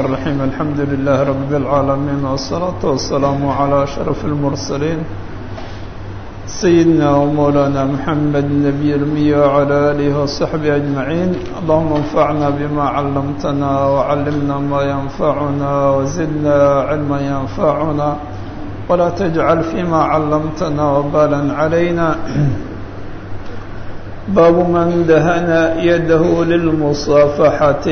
الرحيم الحمد لله رب العالمين والصلاة والسلام على أشرف المرسلين سيدنا ومولانا محمد النبي الأمي وعلى آله وصحبه أجمعين اللهم انفعنا بما علمتنا وعلمنا ما ينفعنا وزدنا علما ينفعنا ولا تجعل فيما علمتنا وبالا علينا باب من دهن يده للمصافحة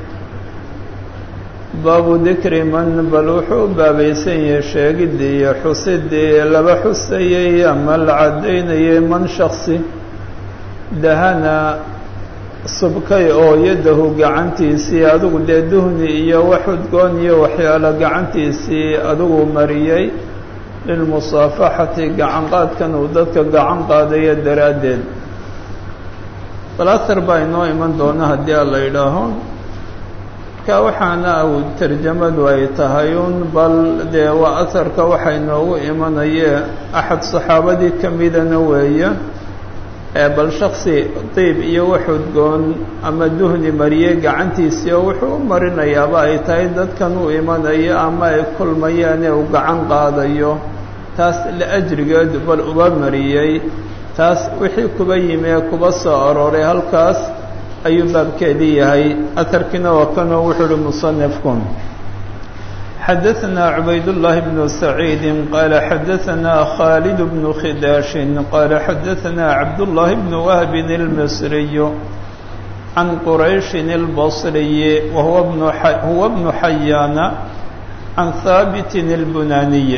baabu dikri man bal wuxuu baabaysan yahay sheegidii iyo xusidii laba xusayay ama la caddaynayay man shaksi dahana subkay oo yadahu gacantiisii adigu dee duhni iyo wax udgoon iyo waxyaalo gacantiisii adigu mariyey lilmusaafaxati gacan qaadkan uu dadka gacan qaadayo daraaddeed bal ahar baa inoo iman doona haddii a la yidhaaho marka waxaana u tarjamadu ay tahay un bal dee waa aharka waxa inoogu imanayee axad saxaabadii ka midana weeye bal shaksi diib iyo wax udgoon ama duhni mariyey gacantiisii oo wuxuu u marinayaaba ay tahay dadkan u imanayo ama ay kulmayaane uu gacan qaadayo taas liajrigeed bal uba mariyey taas wixii kuba yimi ee kuba soo arooray halkaas ayuu baabkeedii yahay aharkiina waa kanoo wuxuu uhi musanifku xadaثna cubayd الlahi bn saciidi qaala xadaثna khaalid bnu khidaashin qaala xadaثna cabduالlahi bn wahbin اlmisriy can qurayشhin اlbصriyi wahuwa bnu xayaana can haabiti اlbunaniy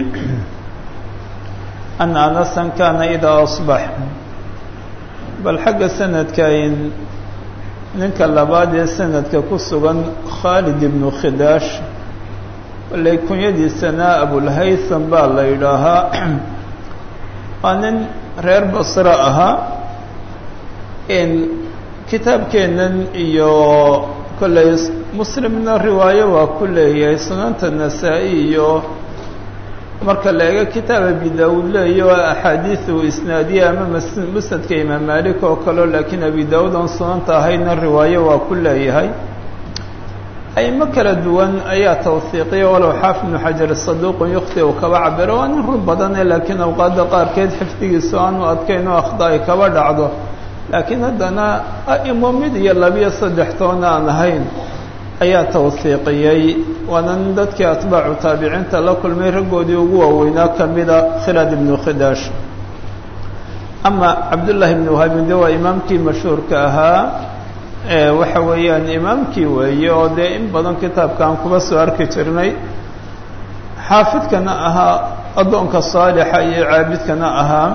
an anasan kana idaa aصbax bal xagga sanadkayn ninka labaad ee sanadka ku sugan khaalid ibnu khidaash wallay kunyadiisana abulhaytham baa la yidhaahaa waa nin reer basre ahaa kitaabkeennan iyo kollay muslimna riwaayo waa ku leeyahay sunanta nasaa-i iyo marka la eego kitaab abi daawuud leeyo axaadiiu isnaadiya ama musnadka imaam malik oo kaleo laakiin abi daawuud oon sunanta ahaydna riwaayo waa ku leeyahay aymo kala duwan ayaa tawhiiqiya walow xaafid ibnu xajar saduuqun yukti uu kaba cabiro waa nin run badane laakiin awqaadda qaarkeed xifdigiisu aanu adkayn oo akhda ay kaba dhacdo laakiin haddana a'imo mid iyo labiyo saddex toona aan ahayn ayaa tawhiiqiyey waana nin dadkii atbaacu taabiciinta la kulmay raggoodii ugu waaweynaa ka mida khilad ibnu khidaash ama cabdullaahi ibnu wahaabi de waa imaamkii mashhuurka ahaa waxa weeyaan imaamkii weeye oo dee in badan kitaabka aan kuba soo arki jirnay xaafidkana ahaa addoonka saalixa iyo caabidkana ahaa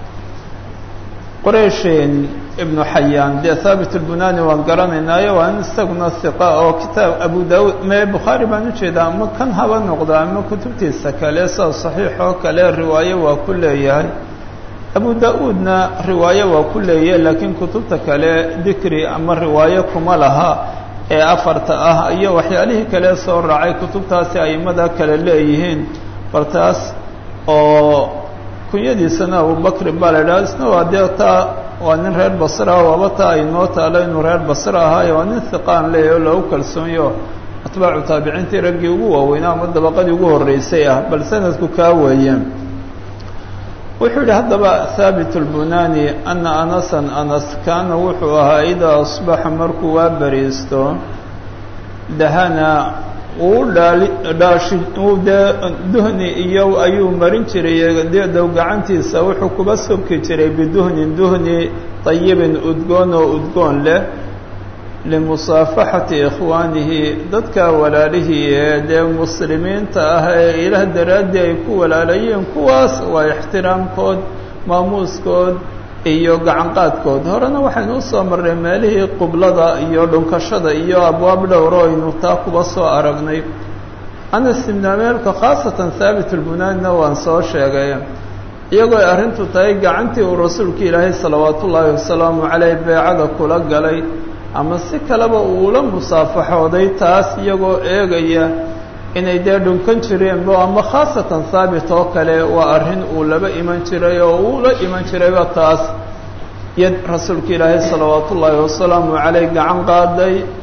qoreyshin ibnu xayaan dee haabit lbunani waan garanaynaayo waa in isaguna hiqa oo kitaab abu daawuud mee bukhaari baan ujeedaa ama kan haba noqda ama kutubtiisa kale sida saxiix oo kale riwaayo waa ku leeyahay abu da-uudna riwaayo waa ku leeyahay laakiin kutubta kale dikri ama riwaayo kuma laha ee afarta ah iyo waxyaalihii kale soo raacay kutubtaasi aimada kale leeyihiin bal taas oo kunyadiisana abubakrin baa la idhaha isna waa dee taa waa nin reer basra waaba taa aynoo taalo inuu reer basra ahaayo waa nin hiqaan leeyahy oo lagu kalsoonyo atbaacu taabiciintii raggii ugu waaweynaa ama dabaqadii ugu horreysay ah bal sanadku kaa weeye wuxuu yihi haddaba haabit lbunani ana anasan anas kaana wuxuu ahaa idaa asbaxa markuu waa bariisto dahana uu dhaali dhaashi uu dee duhni iyo ayuu marin jiray deedow gacantiisa wuxuu kuba sobki jiray biduhnin duhni dayibin udgoon oo udgoon leh limusaafaxati ikhwaanihi dadka walaalihii ee dee muslimiinta ah ee ilaah daraaddii ay ku walaalayeen kuwaas waa ixtiraamkood maamuuskood iyo gacanqaadkood horena waxaynu usoo marnay meelihii qiblada iyo dhunkashada iyo abwaab dhowro aynu taa kuba soo aragnay anas ibnu ameelka khaasatan haabit lbunaanina waan soo sheegay iyagoo ay arrintu tahay gacantii uu rasuulka ilaahay salawaatu ullaahi wasalaamu caleyh beecada kula galay ama si kaleba uula musaafaxooday taas iyagoo eegaya inay dee dhunkan jireenbo ama khaasatan haabit oo kale waa arrin uu laba iman jiray oo uula iman jirayba taas yad rasuulka ilaahay salawaatu ullaahi wasalaamu caleyh gacan qaaday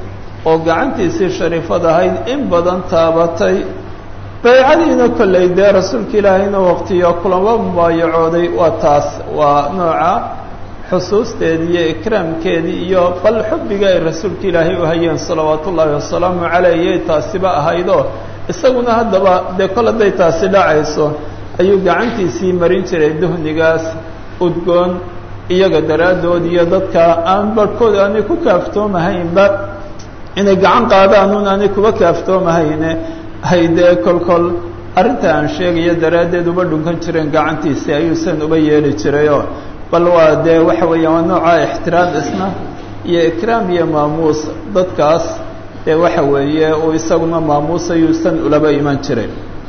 oo gacantiisii shariifad ahayd in badan taabatay baycadiina kollay dee rasuulka ilaahayna waqtiyo kulama mubaayacooday waa taas waa nooca xusuusteedii iyo ikraamkeedii iyo bal xubbiga ay rasuulka ilaahay u hayeen salawaatu ullaahi wasalaamu caleyh iyay taasiba ahaydoo isaguna haddaba dee kol hadday taasi dhacayso ayuu gacantiisii marin jiray duhnigaas udgoon iyaga daraaddood iyo dadka aan barhkood aanay ku kaaftoomahaynba inay gacan qaadaan un aanay kuba kaaftoomahayn haydee kolkol arrinta aan sheegayo daraaddeed uba dhunkan jireen gacantiisii ayuusan uba yeeli jirayoo bal waa dee waxa weeyaan waa nooca ixtiraam isna iyo ikraam iyo maamuus dadkaas dee waxa weeye uu isaguna maamuus ayuusan ulaba iman jiray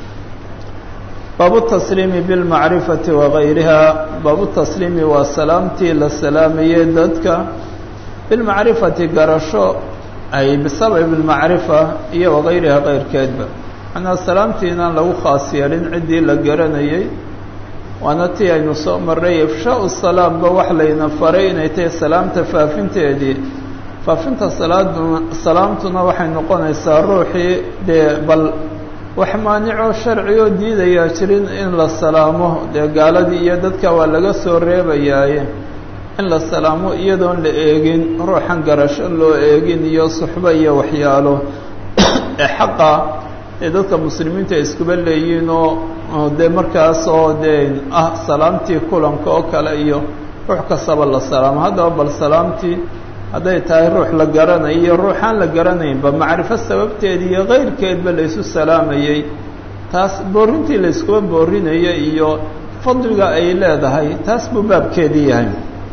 baabu tasliimi bilmacrifati wagayriha baabu tasliimi waa salaamtii la salaamayey dadka bilmacrifati garasho ay bisababi lmacrifa iyo wagayriha keyrkeedba macnaa salaamtii inaan lagu khaas yeelin ciddii la garanayey waana tii aynu soo marray ifshaau salaamba wax layna faray inay tahay salaamta faafinteedii faafinta salaaduna salaamtuna waxay noqonaysaa ruuxii dee bal wax maanicoo sharcigoo diidayaa jirin in la salaamo dee gaaladii iyo dadka waa laga soo reebayaaye in la salaamo iyadoon la eegin ruuxan garasho loo eegin iyo suxbo iyo waxyaalo ee xaqa ee dadka muslimiinta ay iskuba leeyihiin oo dee markaas oo dee ah salaamtii kulanka oo kale iyo ruux kastaba la salaamo haddaba bal salaamtii hadday tahay ruux la garanayo iyo ruuxaan la garanaynba macrifo sababteeda iyo kayrkeedba laysu salaamayey taas boorintii layskuba boorinaya iyo fadliga ay leedahay taas buu baabkeedii yahay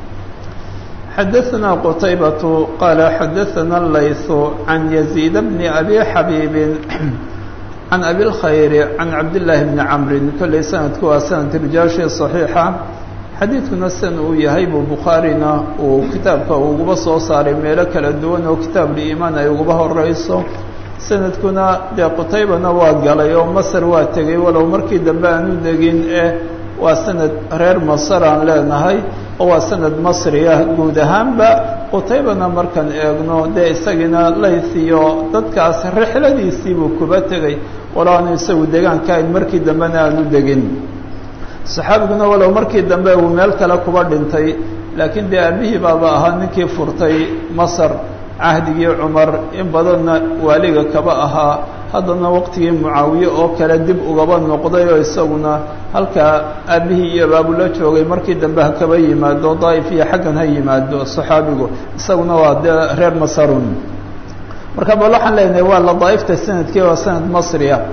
xadaثna qtaybة qala xadaثna layث عan يزيid bni abi xabiibi can abi اlkhayr can cabdالlahi bni camri kolley sanadku waa sanad rijaashii صaxiixa xadiidkuna san uu yahay buu bukhaarina uu kitaabka uguba soo saaray meelo kala duwan oo kitaabuliimaan ay uguba horeyso sanadkuna dee qutaybana waa galay oo masar waa tegey walow markii dambe aan u degin eh waa sanad reer masar aan leenahay oo waa sanad masri ah guud ahaanba qutaybana markaan eegno dee isagiina layth iyo dadkaas rixladiisii buu kuba tegey walow aanu isagu degaanka ayn markii dambena aan u degin saxaabiguna walow markii dambe uu meel kale kuba dhintay laakiin dee aabihii baaba ahaa ninkii furtay masar cahdigii cumar in badanna waaliga kaba ahaa haddana waqtigii mucaawiye oo kale dib ugaba noqday oo isaguna halkaa aabihii iyo baabula joogay markii dambe ha kaba yimaado daa'if iyo xaggan ha yimaado saxaabigu isaguna waa dee reer masarun marka bal waxaan leenahay waa la daa'ifta sanadkii waa sanad masri ah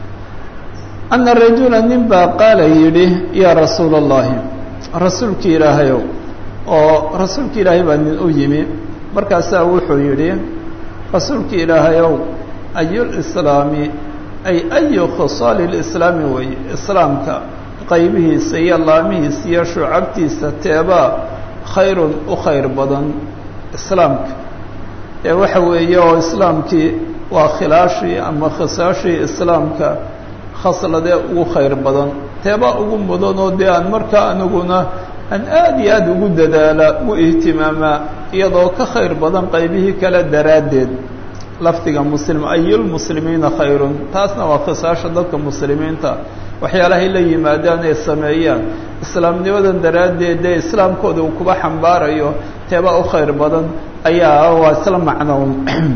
ana rajula nin baa qaala yidhi yaa rasuula allahi rasuulki ilaahayow oo rasuulki ilaahay baa nin u yimi markaasaa wuxuu yidhi rasuulki ilaahayow ayulislaami ay ayu khisaali lislaami weeye islaamka qaybihiisa iyo laamihiisa iyo shucabtiisa teebaa khayrun u khayr badan islaamka ee waxa weeye oo islaamkii waa khilaashii ama khisaashii islaamka khasladee ugu khayr badan teebaa ugu mudan oo dee aan markaa aniguna aan aad iyo aad ugu dadaala u ihtimaamaa iyadoo ka khayr badan qaybihii kale daraaddeed lafdiga muslim ayulmuslimiina khayrun taasna waa khisaasha dadka muslimiinta waxyaalahay la yimaadaan ay sameeyaan islaamnimadan daraaddeed dee islaamkooda uu kuba xambaarayo teebaa u khayr badan ayaa waa isla macnown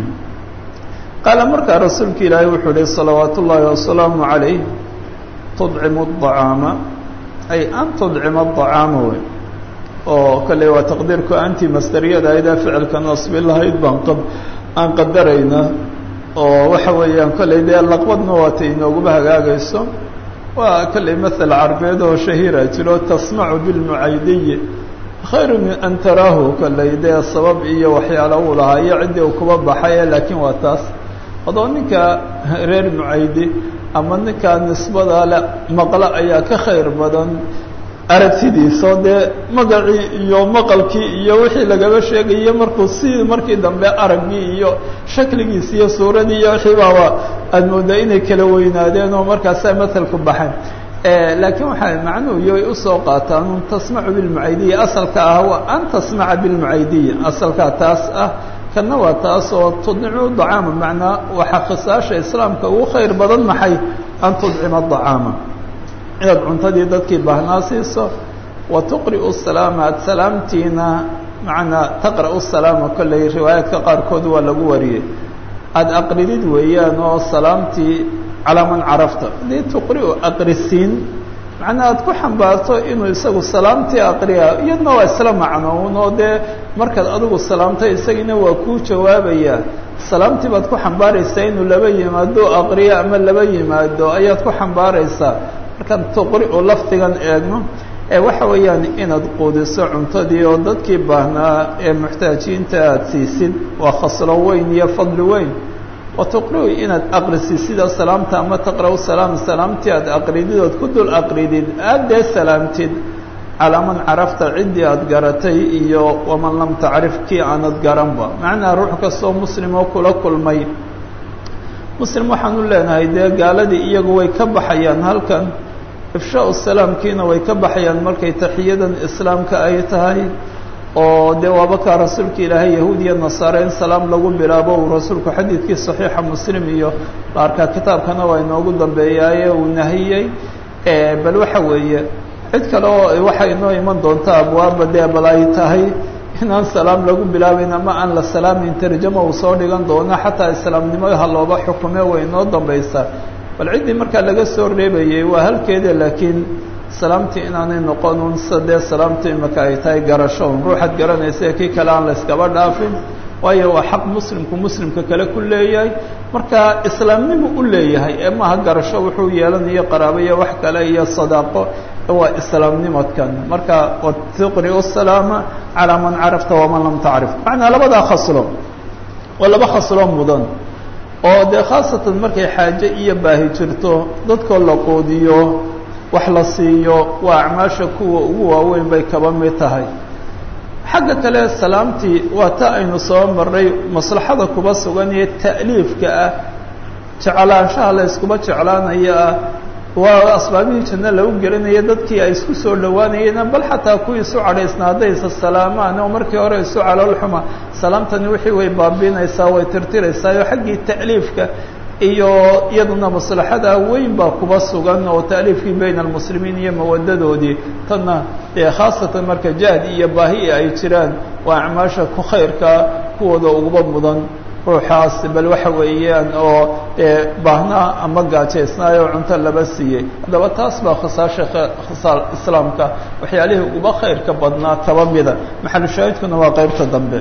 qaala markaa rasuulka ilaahay wuxuu uhi salawaat ullaahi wasalaamu calayh tudcimu acaama ay an tudcima acaama wey oo kale waa taqdiirku anti masdariyada aydaa ficilka nasbi lahayd baan q aan qadarayna oo waxa weeyaan kolley dee laqbadna waatay inooguma hagaagayso waa kolley mathal carbeed oo shahiira jiro tasmacu bilmucaydiyi khayru min an taraahu kolley dee sabab iyo waxyaala uu lahaa iyo ciddii uu kuba baxay laakiin waa taas adoo ninka reer mucaydi ama ninka nisbada le maqlo ayaa ka khayr badan aragtidiisao dee magacii iyo maqalkii iyo wixii lagaba sheegaye markuu si markii dambe araggii iyo shakligiisi iyo suuradii iyo wixii baaba aada moodaa inay kala weynaadeen oo markaasaa matalku baxay laakiin waxay macnuhu iyo usoo qaataan un tasmacu bilmucaydiya asalka ah waa an tasmaca bilmucaydiya asalkaa taas ah kana waa taas oo tudcimu dacaama macnaa waxaa khisaasha islaamka ugu khayr badan maxay an tudcima dacaama inaad cuntadii dadkii baahnaa siiso wa tuqri'u salaama aad salaamtiina macnaa taqra'u salaama kolley riwaayaadka qaarkood waa lagu wariyey aada aqridid weeyaan oo salaamtii calaa man carafta haddii tuqri'u aqrisiin macnaa aada ku xambaarto inuu isagu salaamtii aqriya iyadna waa isla macnoun oo dee markaad adigu salaamtay isagiina waa kuu jawaabayaa salaamtii baad ku xambaaraysaa inuu laba yimaado aqriyo ama laba yimaado ayaad ku xambaaraysaa markaan tuqri'u lafdigan eegno ee waxa weeyaan inaad quudiso cuntadii oo dadkii baahnaa ee muxtaajiinta aada siisid waa khaslo weyn iyo fadli weyn wa tuqri'u inaad aqrisiisida salaamta ama taqra'u salaam salaamtii aad aqridid ood ku dul aqridid aada dee salaamtid calaa man carafta ciddii aada garatay iyo waman lam tacrif kii aanad garanba macnaa ruux kastoo muslim oo kula kulmay muslim waxaan u leenahay dee gaaladii iyagu way ka baxayaan halkan ifshaau salaamkiina way ka baxayaan markay taxiyadan islaamka ay tahay oo dee waabakaa rasuulka ilaahay yahuud iyo nasaare in salaam lagu bilaabo uu rasuulku xadiidkii saxiixa muslim iyo la arkaa kitaabkana waa inoogu dambeeyaaye uu nahiyey bal waxa weeye cid kale oo waxay inoo iman doontaa abwaaba dee bal ay tahay inaan salaam lagu bilaabayn ama aan la salaamin tarjama uu soo dhigan doono xataa islaamnimaha looba xukume way inoo dambaysaa bal ciddii markaa laga soo reebayey waa halkeeda laakiin salaamtii inaanay noqon un sadee salaamtu imaka ay tahay garasho un ruuxaad garanaysa kii kale aan la iskaba dhaafin waayo waa xaq muslimku muslimka kale ku leeyahay marka islaamnimu u leeyahay ee maaha garasho wuxuu yeelanayo qaraabo iyo wax kale iyo sadaaqo waa islaamnimadkan marka watuqri'u salaama calaa man carafta waman lam tacrif macnaa labadaa khaslo waa laba khaslo mudan oo dee khaasatan markay xaaje iyo baahi jirto dadkoo la qoodiyo wax la siiyo waa acmaasha kuwa ugu waaweyn bay kaba mid tahay xagga kale salaamtii waa ta aynu soo marray maslaxada kuba sugan iyo ta'liifka ah jeclaanshaha la iskuba jeclaanaya ah waa asbaabihii janno lagu gelinaya dadkii ay isku soo dhowaanayeen bal xataa kuwii isu cadhaysna hadday isa salaamaan oo markii hore isu caloolxuma salaamtani wixii way baabiinaysaa way tirtiraysaa oo xaggii ta'liifka iyo iyaduna maslaxada weyn baa kuba sugan oo ta'liifkii bayna almuslimiin iyo mawadadoodii tanna dee khaasatan marka jahdi iyo baahi ay jiraan waa acmaasha ku khayrka kuwooda uguba mudan ruuxaas bal waxa weeyaan oo dee baahnaa ama gaajaysnaayoo cunto laba siiyey haddaba taas baa khasaasha khasaal islaamka waxyaalihii uba khayrka badnaa kaba mida maxalu shaahidkuna waa qeybta dambe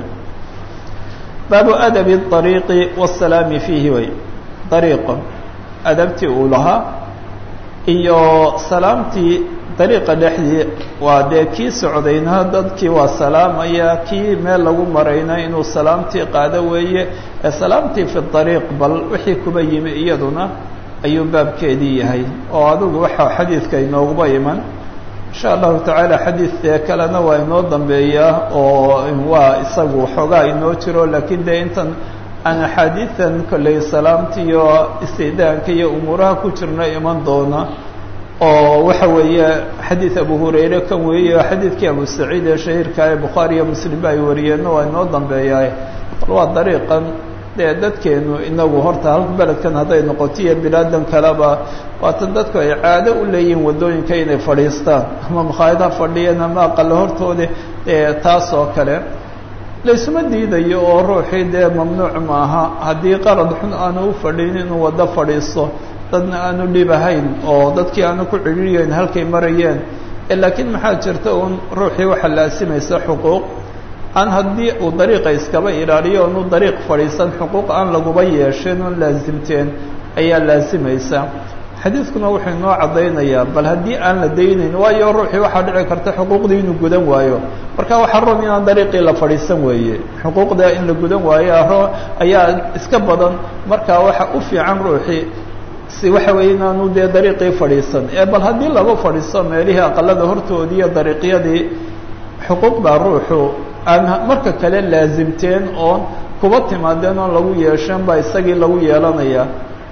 baabu adabi ariiqi wasalaami fiihi way dariiqa adabtii uu lahaa iyo salaamtii dariiqa dhexdii waa dee kii socdayna dadkii waa salaamaya kii meel lagu marayna inuu salaamtii qaado weeye ee salaamtii fi dariiq bal wixii kuba yimi iyaduna ayuu baabkeedii yahay oo adigu waxaa xadiidka inooguba iman insha allahu tacaala xadiidee kalena waa inoo dambeeyaa oo waa isagu xoogaa inoo jiro laakiin dee intan aan axaadiidan kolley salaamta iyo istidaanka iyo umuuraha ku jirna iman doona oo waxa weeye xadiid abu hurayre kan weeye xadiidkii abu saciid ee shahiirka ee bukhaari iyo muslimba ay wariyeenna waa inoo dambeeyaa bal waa dariiqan dee dadkeenu inagu horta halka beledkan hadday noqoto iyo bilaadan kaleba waatan dadku ay caado u leeyihiin waddooyinka inay fadhiistaan ama makhaayadaha fadhiyeen ama aqalo hortooda taas oo kale laysuma diidayo oo ruuxii dee mamnuuc maaha haddii qarad xun aanu u fadhin inuu waddo fadhiisto dadna aanu dhib ahayn oo dadkii aanu ku cidhiiriyeyn halkay marayeen laakiin maxaa jirta uun ruuxii waxaa laasimaysa xuquuq aan haddii uu dariiqa iskaba ilaaliyo oonu dariiq fadhiisan xuquuq aan laguba yeesheen oon laasimteen ayaa laasimaysa xadiidkuna wuxuu inoo caddaynayaa bal haddii aan la daynayn waayo ruuxii waxaa dhici karta xuquuqdii inuu gudan waayo marka waxaa roon inaan dariiqii la fadhiisan weeye xuquuqda in la gudan waayo aro ayaa iska badan marka waxa u fiican ruuxii si waxa weeye inaanu dee dariiqii fadhiisan ee bal haddii lagu fadhiisto meelihii aqalada hortoodii iyo dariiqyadii xuquuq baa ruuxu aan marka kale laasimteen oon kuba timaadeen oon lagu yeesheen baa isagii lagu yeelanayaa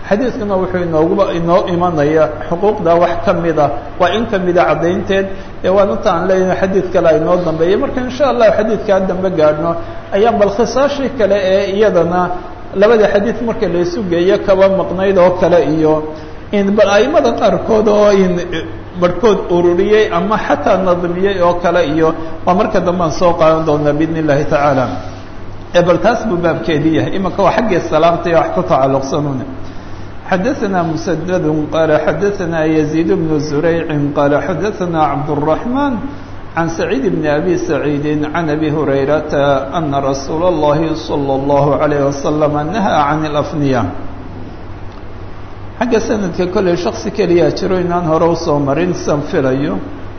xadiidkuna wuxuu inooguba inoo imanaya xuquuqda wax ka mida waa in kamida caddaynteed ee waan inta aan leeyahay xadiid kale aynoo dambeeya marka insha allah xadiidkaa dambe gaadhno ayaan bal khisaashii kale ee iyadana labada xadiid marka la isu geeyo kaba maqnayd oo kale iyo in bal aimada qaarkood oo in barhkood ururiyey ama xataa nadmiyey oo kale iyo waa marka dambe aan soo qaadan doonaa biidn illahi tacaala ee bal taas buu baabkeedii yahay imanka waa xaggii salaamta iyo wax ku tacalluqsanune xadaثna mسdd qال xadaثna يزيد بن زurayع qال xadaثna cabdالرحمن عن سعيد بن أbي سعيد عن أbي هريرة أن رsuuل اللhi صلى الله عليه وسلم نهى عن الأفنية xagga sanadka kolley shaksi keliyaa jiro inaan hore usoo marin san filayo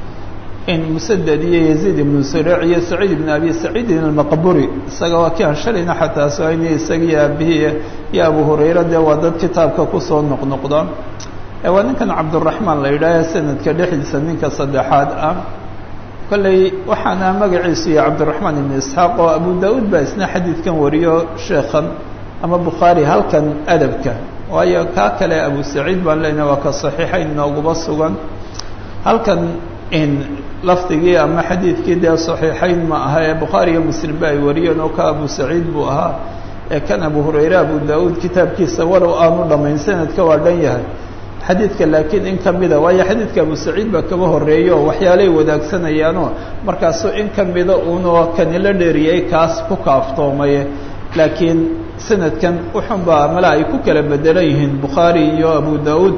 in msdد iyo يزيد بن زurayع iyo سعيد بن أbي سعيidin المqburi isaga waa ki aan shalayna xataa soayni isagii aabihii iyo abu hurayra dee waa dad kitaabka kusoo noqnoqda waa ninkan cabdالرaحmaan la yidhaaha sanadka dhexdiisa ninka saddexaad ah kolley waxaana magaciisu yahay cabdالرaحmaan iبn isxaaq oo abu da-uud baa isna xadiidkan wariyo sheekhan ama bukhaari halkan adabka waayo kaa kale abu saciid baan leynaha waa ka صaxiixayn nooguba sugan halkan in lafdigii ama xadiidkii dee صaxiixayn ma aha ee bukhaari iyo muslim ba ay wariyeen oo ka abu saciid buu ahaa ee kan abu hurayre abu da-uud kitaabkiisa walow aanu dhamayn sanadka waa dhan yahay xadiidka laakiin in kamida waayo xadiidka abu saciid baa kaba horeeya oo waxyaalay wadaagsanayaan markaasu in kamida uunoo kani la dheeriyey kaas ku kaaftoomaye laakiin sanadkan uxunbaa mala ay ku kala bedelan yihiin bukhaari iyo abu da-uud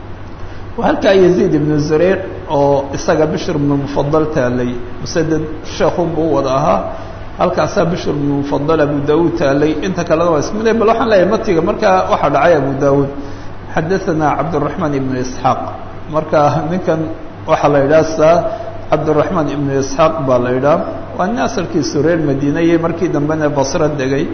halkaa yaziid ibnu zureyc oo isaga bishr ibnu mufadal taalay musaded sheekun buu wada ahaa halkaasaa bishr ibnu mufadal abu da-uud taalay inta kalena waa ismid bal waxaan leeyahay matiga markaa waxaa dhacay abu da-uud xadaثana cabdالرaحmaan ibnu isxaaq marka ninkan waxaa la yidhaha saa cabdالرaحmaan ibnu isxaaq baa la yidhaha waa nin asalkiisu reer madiina iyo markii dambena basro degay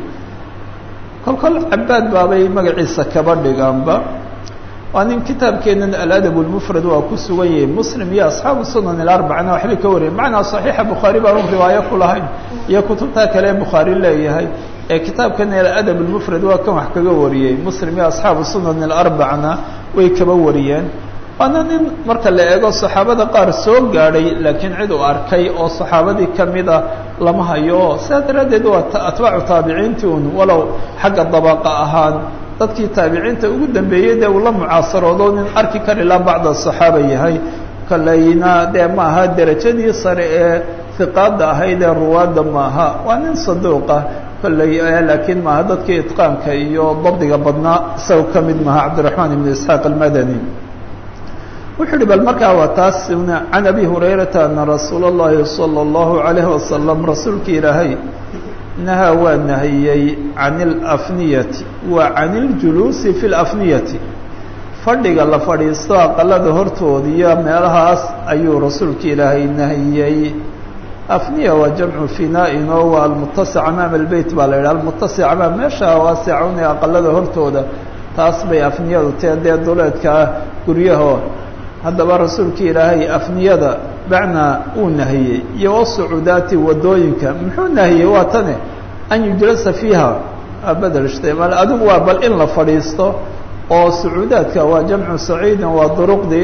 kol kol cabaad baabay magaciisa kaba dhigaanba waa nin kitaabkeenan aladab اlmufrad waa ku sugan yahay muslim iyo asxaabu sunan ilarbacana waxbay ka wariyay macnaa صaxiixa bukhaari baanu riwaayo ku lahayn iyo kutubtaa kale bukhaari leeyahay ee kitaabkan aladab اlmufrad waa kan wax kaga wariyey muslim iyo asxaabu sunan ilarbacna way kaba wariyeen waana nin marka la eego saxaabada qaar soo gaadhay laakiin cid uu arkay oo saxaabadii kamida lama hayo sidaa daraaddeed waa atbaacu taabiciintii un walow xagga dabaqa ahaan dadkii taabiciinta ugu dambeeyey dee uu la mucaasaroodo nin arki kari la bacda saxaaba yahay kaleyna dee ma aha derajadii sare ee hiqaada ahayd ee ruwaadda maaha waa nin saduuqa kolley laakiin maaha dadkii itqaanka iyo dabdiga badnaa isaga ka mid maaha cabdiraxmaan ibn isxaaq almadani wuxuu uhi bal markaa waa taas can abi hurayrata ana rasuula اllahi salى اllahu alayhi wasalam rasuulki ilaahay nahaa waa nahiyey can اlafniyati wa can اljuluusi fi اlafniyati fadhiga la fadhiisto aqalada hortooda iyo meelahaas ayuu rasuulka ilaahay nahiyey afniya waa jamcu finaa-in oo waa almutasic amaama albeyt baa la yidhaha almutasic amaam meesha waasicun ee aqalada hortooda taas bay afniyadu tee dee duleedka ah guryaho haddaba rasuulka ilaahay afniyada bacnaa uu nahiyey iyo wasucuudaati wadooyinka muxuu nahiyey waa tane an yujlasa fiiha bedel ishtimaal adigu waa bal in la fadhiisto oo sacuudaadka waa jamcu saciidin waa duruqdii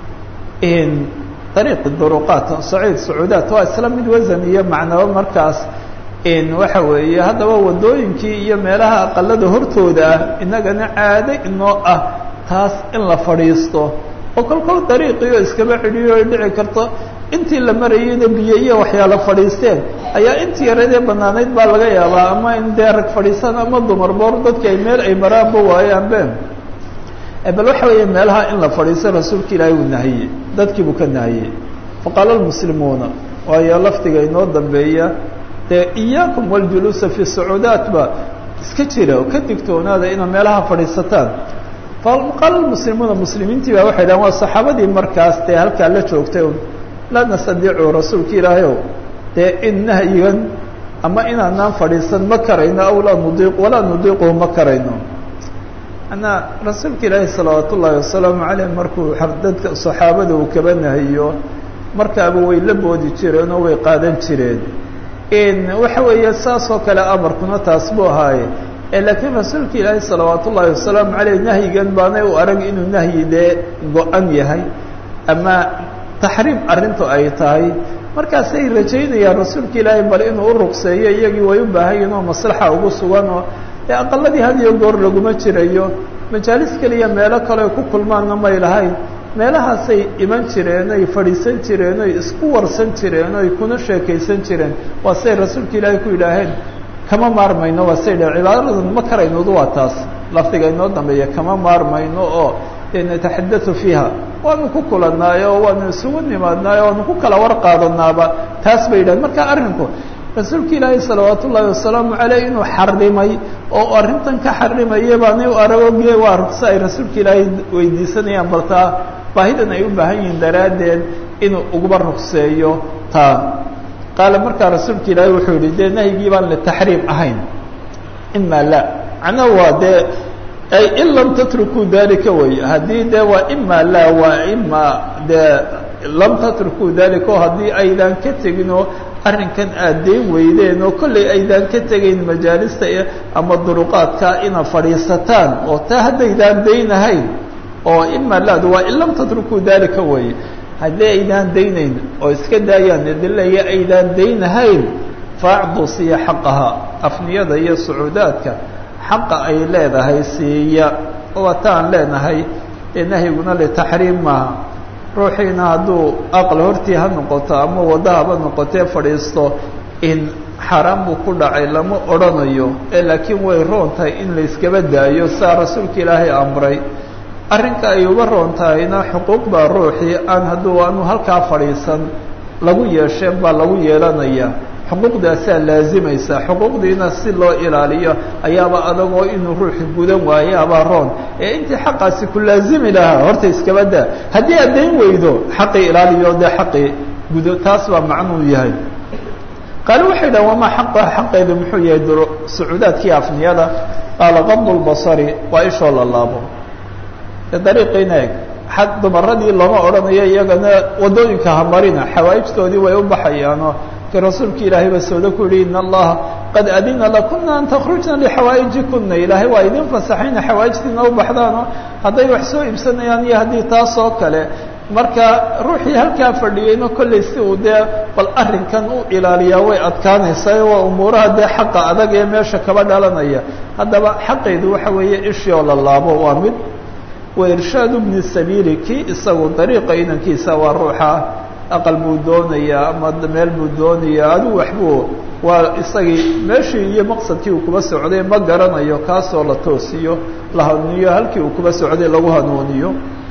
ariiq duruqaat saciid sacuudaat waa isla mid wasan iyo macnaba markaas waxa weeye haddaba wadooyinkii iyo meelaha aqalada hortooda ah inagana caado inoo ah taas in la fadhiisto oo kolkol dariiqiio iskaba cidhiyo ay dhici karto intii la marayeyna biyo iyo waxyaala fadhiisteen ayaa intii yaradee banaanayd baa laga yaabaa ama in dee rag fadhiisaan ama dumar boor dadki ay meel ay maraanba waayaanbe bal waxa weeye meelaha in la fadhiisto rasuulka ilaahay uu nahiyey dadkii buu ka nahiyey faqaala lmuslimuuna waayo lafdiga inoo dambeeya dee iyaakum waljuluusa fi sacuudaat ba iska jira oo ka digtoonaada inaa meelaha fadhiisataan faqaala lmuslimuuna muslimiintii baa waxay dhahan waa saxaabadii markaas dee halkaa la joogtay laa nastadiicu rasuulka ilaahay ow dee in nahyigan ama inaanaan fadhiisan ma karayno aw laa nudiiq walaa nudiiquhu ma karayno manaa rasuulka ilaahi salawaat ullaahi wasalaamu caleyh markuu dadka saxaabada uu kaba nahiyo markaaba way la boodi jireen oo way qaadan jireen waxa weeye saas oo kale amarkuna taas buu ahaaye laakiin rasuulka ilaahi salawaat ullaahi wasalaamu caleyh nahyigan baanay u arag inuu nahyi dee go-an yahay ama taxriim arrintu ay tahay markaasay rajaynayaan rasuulka ilaahay bal inuu u ruqseeyo iyagii way u baahan yihin oo maslaxa ugu sugan oo dee aqaladii had iyo goor laguma jirayo majaalis keliya meelo kale ku kulmaanna may lahayn meelahaasay iman jireen oy fadhiisan jireen oy isku warsan jireen oy kuna sheekaysan jireen waa say rasuulka ilaahay ku yidhaaheen kama maarmayno waa say dhe cibaadadan ma karaynodu waa taas lafdiga inoo dambeeya kama maarmayno oo nataxadau fiiha waanu ku kulannaayo oo waanu isugu nimaadnaayo waanu ku kala war qaadanaaba taas bay yidhahen marka arrinku rasuulka ilaahay salawaat ullaahi wasalaamu caleyh inuu xarimay oo arrintan ka xarimaya baanay u aragoge waa rugse ay rasuulka ilaahay weydiisanayaan baltaa baahidan ay u baahan yihiin daraaddeed inuu uguba rugseeyo taa qaala markaa rasuulka ilaahay wuxuu yihi dee nahyigii baan le taxriim ahayn ima la macnaha waa dee ay in lam tatrukuu dalika wey haddii dee waa ima la waa ima dee lam tatrukuu dalika oo haddii aydaan ka tegin oo arrinkan aad dayn weydeen oo kollay aydaan ka tegayn majaalista ama duruqaadka inaad fadhiisataan oo taa haddaydaan daynahayn oo ima laadu waa in lam tatrukuu dalika wey haddii aydaan daynayn oo iska daayaan idilaya aydaan daynahayn faacdu siiya xaqaha afniyada iyo sucuudaadka xaqa ay leedahay siiya waa taan leenahay dee nahyiguna litaxriim maaha ruuxiina hadduu aqal hortii ha noqoto ama wadahaba noqotee fadhiisto in xaaraan buu ku dhacay lama odhanayo ee laakiin way roon tahay in la iskaba daayo saa rasuulka ilaahay amray arrinka ay uga roon tahayna xuquuq baa ruuxii aan hadduu aanu halkaa fadhiisan lagu yeesheen baa lagu yeelanaya xuquuqdaasaa laazimaysa xuquuqdiina si loo ilaaliyo ayaaba adagoo inuu ruuxi gudan waayo abaa roon ee intii xaqaasi ku laazimi lahaa horta iskaba daa haddii aad dayn weydo xaqii ilaaliyo dee xaqii gudo taas baa macnuu yahay qaale waxay dhahan wamaa xaqaha xaqeedu muxuu yahay sucuudaadkii afniyada qaala qadu lbasari waa ishoo la laabo dariiqiina eg xad dumaradii looma odhanayo iyagana waddooyinka hamarina xawaa'ijtoodii way u baxayaanoo ki rasuulka ilaahay ba sooda ku yihi in allaha qad adina lakuna an takhrujna lixawaa'ijikuna ilaahay waa idin fasaxayna xawaa'ijtiina u baxdaanoo hadday wax soo iibsanayaan iyo haddii taas oo kale marka ruuxii halkaa fadhiyeyno kollay si uu dee bal arrinkan u ilaaliyaa way adkaanaysaa waa umuuraha dee xaqa adag ee meesha kaba dhalanaya haddaba xaqeedu waxa weeye ishii oo la laabo waa mid wa irshaadu bni sabiili kii isagu dariiqa inankiisa waa ruuxa aqal buu doonayaa ama meel buu doonayaa adigu waxbuu waa isagii meeshii iyo maqsadkii uu kuba socday ma garanayo kaasoo la toosiyo la hanuuniyo halkii uu kuba socday lagu hanuuniyo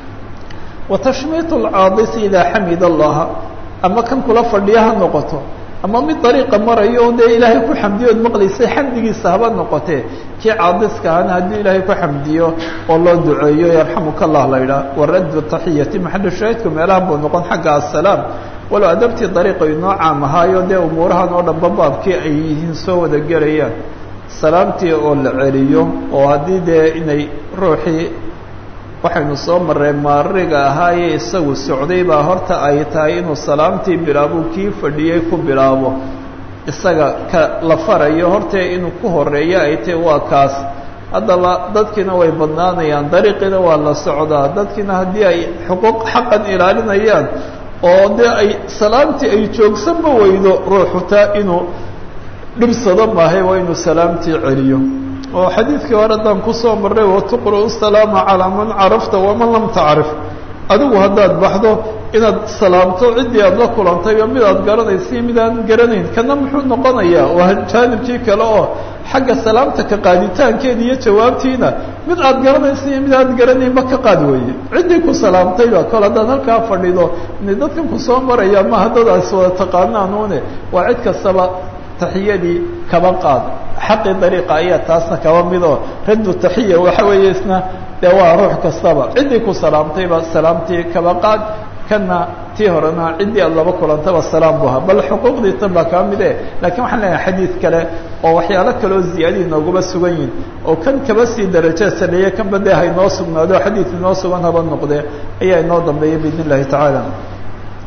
wa tashmiit alcaadisi idaa xamid allaha ama kan kula fadhiya ha noqoto ama mid dariiqa marayo o dee ilaahay ku xamdiyo od maqlaysay xamdigiisa haba noqotee kii caadiska ahana haddii ilaahay ku xamdiyo oo loo duceeyo yarxamuka allah la yidhaah waraddu taxiyati maxalu shaahidku meelaha buu noqon xagga assalaam walow adabtii dariiqa inoo caam ahaayo dee umuurahan oo dhanba baabkii ay yihiin soo wada gelayaan salaamtii oo la celiyo oo haddii dee inay ruuxii waxaynu soo marray maariga ahaaye isagu socday baa horta ay tahay inuu salaamtii bilaabuu kii fadhiyey ku bilaabo isaga ka la farayo hortee inuu ku horeeyo ay tahy waa kaas haddaba dadkiina way badnaanayaan dariiqiina waa la socdaa dadkiina haddii ay xuquuq xaqan ilaalinayaan oo dee ay salaamtii ay joogsanba weydo ruuxu taa inuu dhibsado maahay waa inuu salaamtii celiyo oo xadiidkii hore haddaan kusoo marray watuqra'u salaama calaa man carafta waman lam tacrif adigu haddaad baxdo inaad salaamto ciddii aad la kulantayba mid aad garanaysa iyo mid aan garanayn kana muxuu noqonayaa waa jaanibkii kale oo xagga salaamta ka qaaditaankeeda iyo jawaabtiina mid aad garanaysa iyo mid aad garanaynba ka qaad weeye ciddii ku salaamtayba kol haddaad halkaa fadhido inay dadkan kusoo maraya maha dad aas wada taqaanaanuune waa cid kastaba taxiyadii kaba qaad xaqii dariiqa ayaa taasna kaba midoo raddu taxiya waxa weeye isna dee waa ruux kastaba ciddii ku salaamtayba salaamtii kaba qaad kana tii horena ciddii aad laba kulantaba salaam bu ahaa bal xuquuqdii tan baa kaba mid e lakiin waxaan leeyahay xadiid kale oo waxyaalo kale oo ziyaadii nooguma sugan yihin oo kan kaba sii daraja saleeye kanba dee haynoo sugnaado xadiid inoo sugan haba noqdee ayaa inoo dambeeya biidn illahi tacaala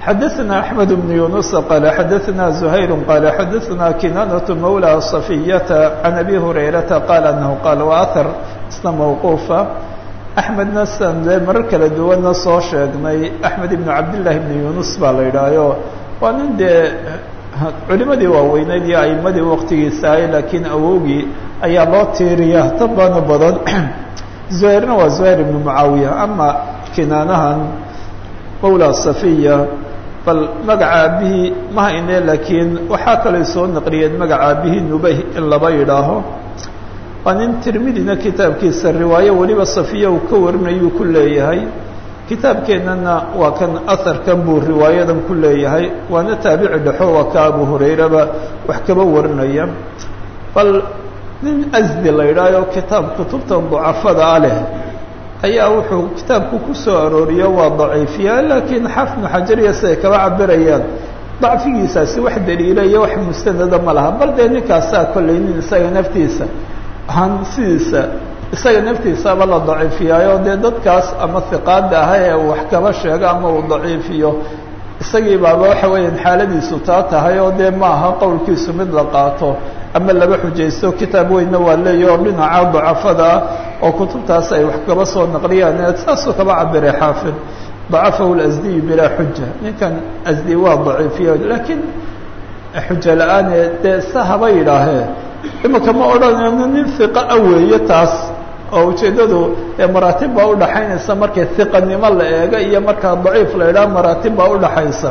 xadaثna أحmed بن yuنuس qال xadaثna زhayr qال xadaثna kinanaة mawlى صفiyةa عan abi هurayraةa qال أنه qال وأثر isna mوquufa أحmedna san dee marar kala duwanna soo sheegnay أحmed iبn cabdاللahi بn yunus baa la idhaayo waa nin dee culimadii waaweyneyd iyo aimadii waktigiisa ahay laakiin awowgii ayaa loo tiiriya tan baana badan زuhayrna waa زuhayr iبn mucaawiya ama kinaanahan mawlى صafiya bal magaca aabihii ma hayne laakiin waxaa kaloo soo naqliyeen magaca aabihii nubay in laba yidhaaho waa nin tirmidina kitaabkiisa riwaayo weliba safiya uu ka warinayuu ku leeyahay kitaabkeennana waa kan aharkan buu riwaayadan ku leeyahay waana taabici dhexo waa ka abu hurayraba wax kaba warinaya bal nin asdi la yidhaaho kitaab kutubtan ducafada a leh ayaa wuxuu kitaabku ku soo arooriyo waa daciifiya laakiin xafnu xajariya siday kaba cabirayaan dacfigiisaasi wax daliila iyo wax mustanada ma laha bal dee ninkaasaa kollay nin isaga naftiisa han sidiisa isaga naftiisaba la daciifiyaayo dee dadkaas ama hiqaada aha ee uu wax kaba sheego ama uu daciifiyo isagii baaba waxa weeyaan xaaladiisu taa tahay oo dee ma aha qowlkiisu mid la qaato ama laba xujaysto kitaab weynna waa leeya oo dhinaca dacafada ah oo kutubtaas ay wax kaba soo naqliyaan saasuu kaba cabiray xaafid dacafahu lasdiyu bilaa xuja ninkan asdi waa daciifiya laakiin xujo la-aane dee sa haba yidhaahee imika ma odhanayno nin hiqa a weeye taas oo ujeeddadu maraatib baa udhaxaynaysa markay hiqanimo la eega iyo markaa daciif la idhaha maraatib baa udhaxaysa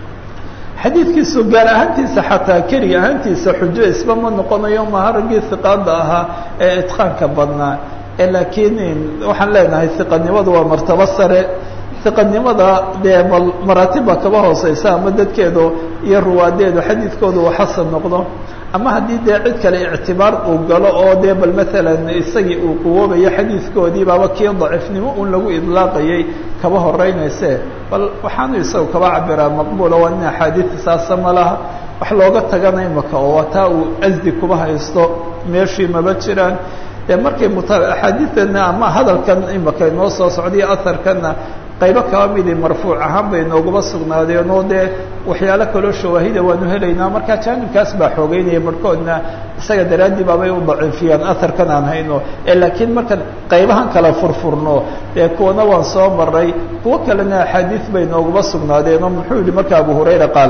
xadiidkiisu gaar ahaantiisa xataa keri ahaantiisa xujo isba ma noqonayo maha raggii hiqaada ahaa ee itqaanka badnaa laakiin waxaan leenahay hiqanimadu waa martabo sare hiqanimada dee bal maraatibba kaba hooseysa ama dadkeedu iyo ruwaadeedu xadiidkoodu uu xasan noqdo ama haddii dee cid kale ictibaar uu galo oo dee bal maalan isagii uu quwoobayo xadiidkoodii baaba kii daciifnimo un lagu idlaaqayay kaba horeynayse bal waxaanu isagu kaba cabiraa maqbuula waa nin axaadiidta saasa ma laha wax looga tagana imaka oo taa uu asdi kuba haysto meeshii maba jiraan dee markay muta axaadiidana ama hadalkan imaka inoo soo socday aharkanna qaybo kaba midi marfuuc ahaan bay nooguba sugnaadeen oo dee waxyaalo kaloo shawaahida waanu helaynaa markaa jaanibkaas baa xoogeynaya barhkoodna isaga daraaddii baabay u daciifiyaan aharkan aan hayno laakiin markaan qaybahan kala furfurno dee kuwana waan soo maray kuwo kalena axaadiid bay nooguba sugnaadeen oo muxuu yihi marka abu hurayra qaala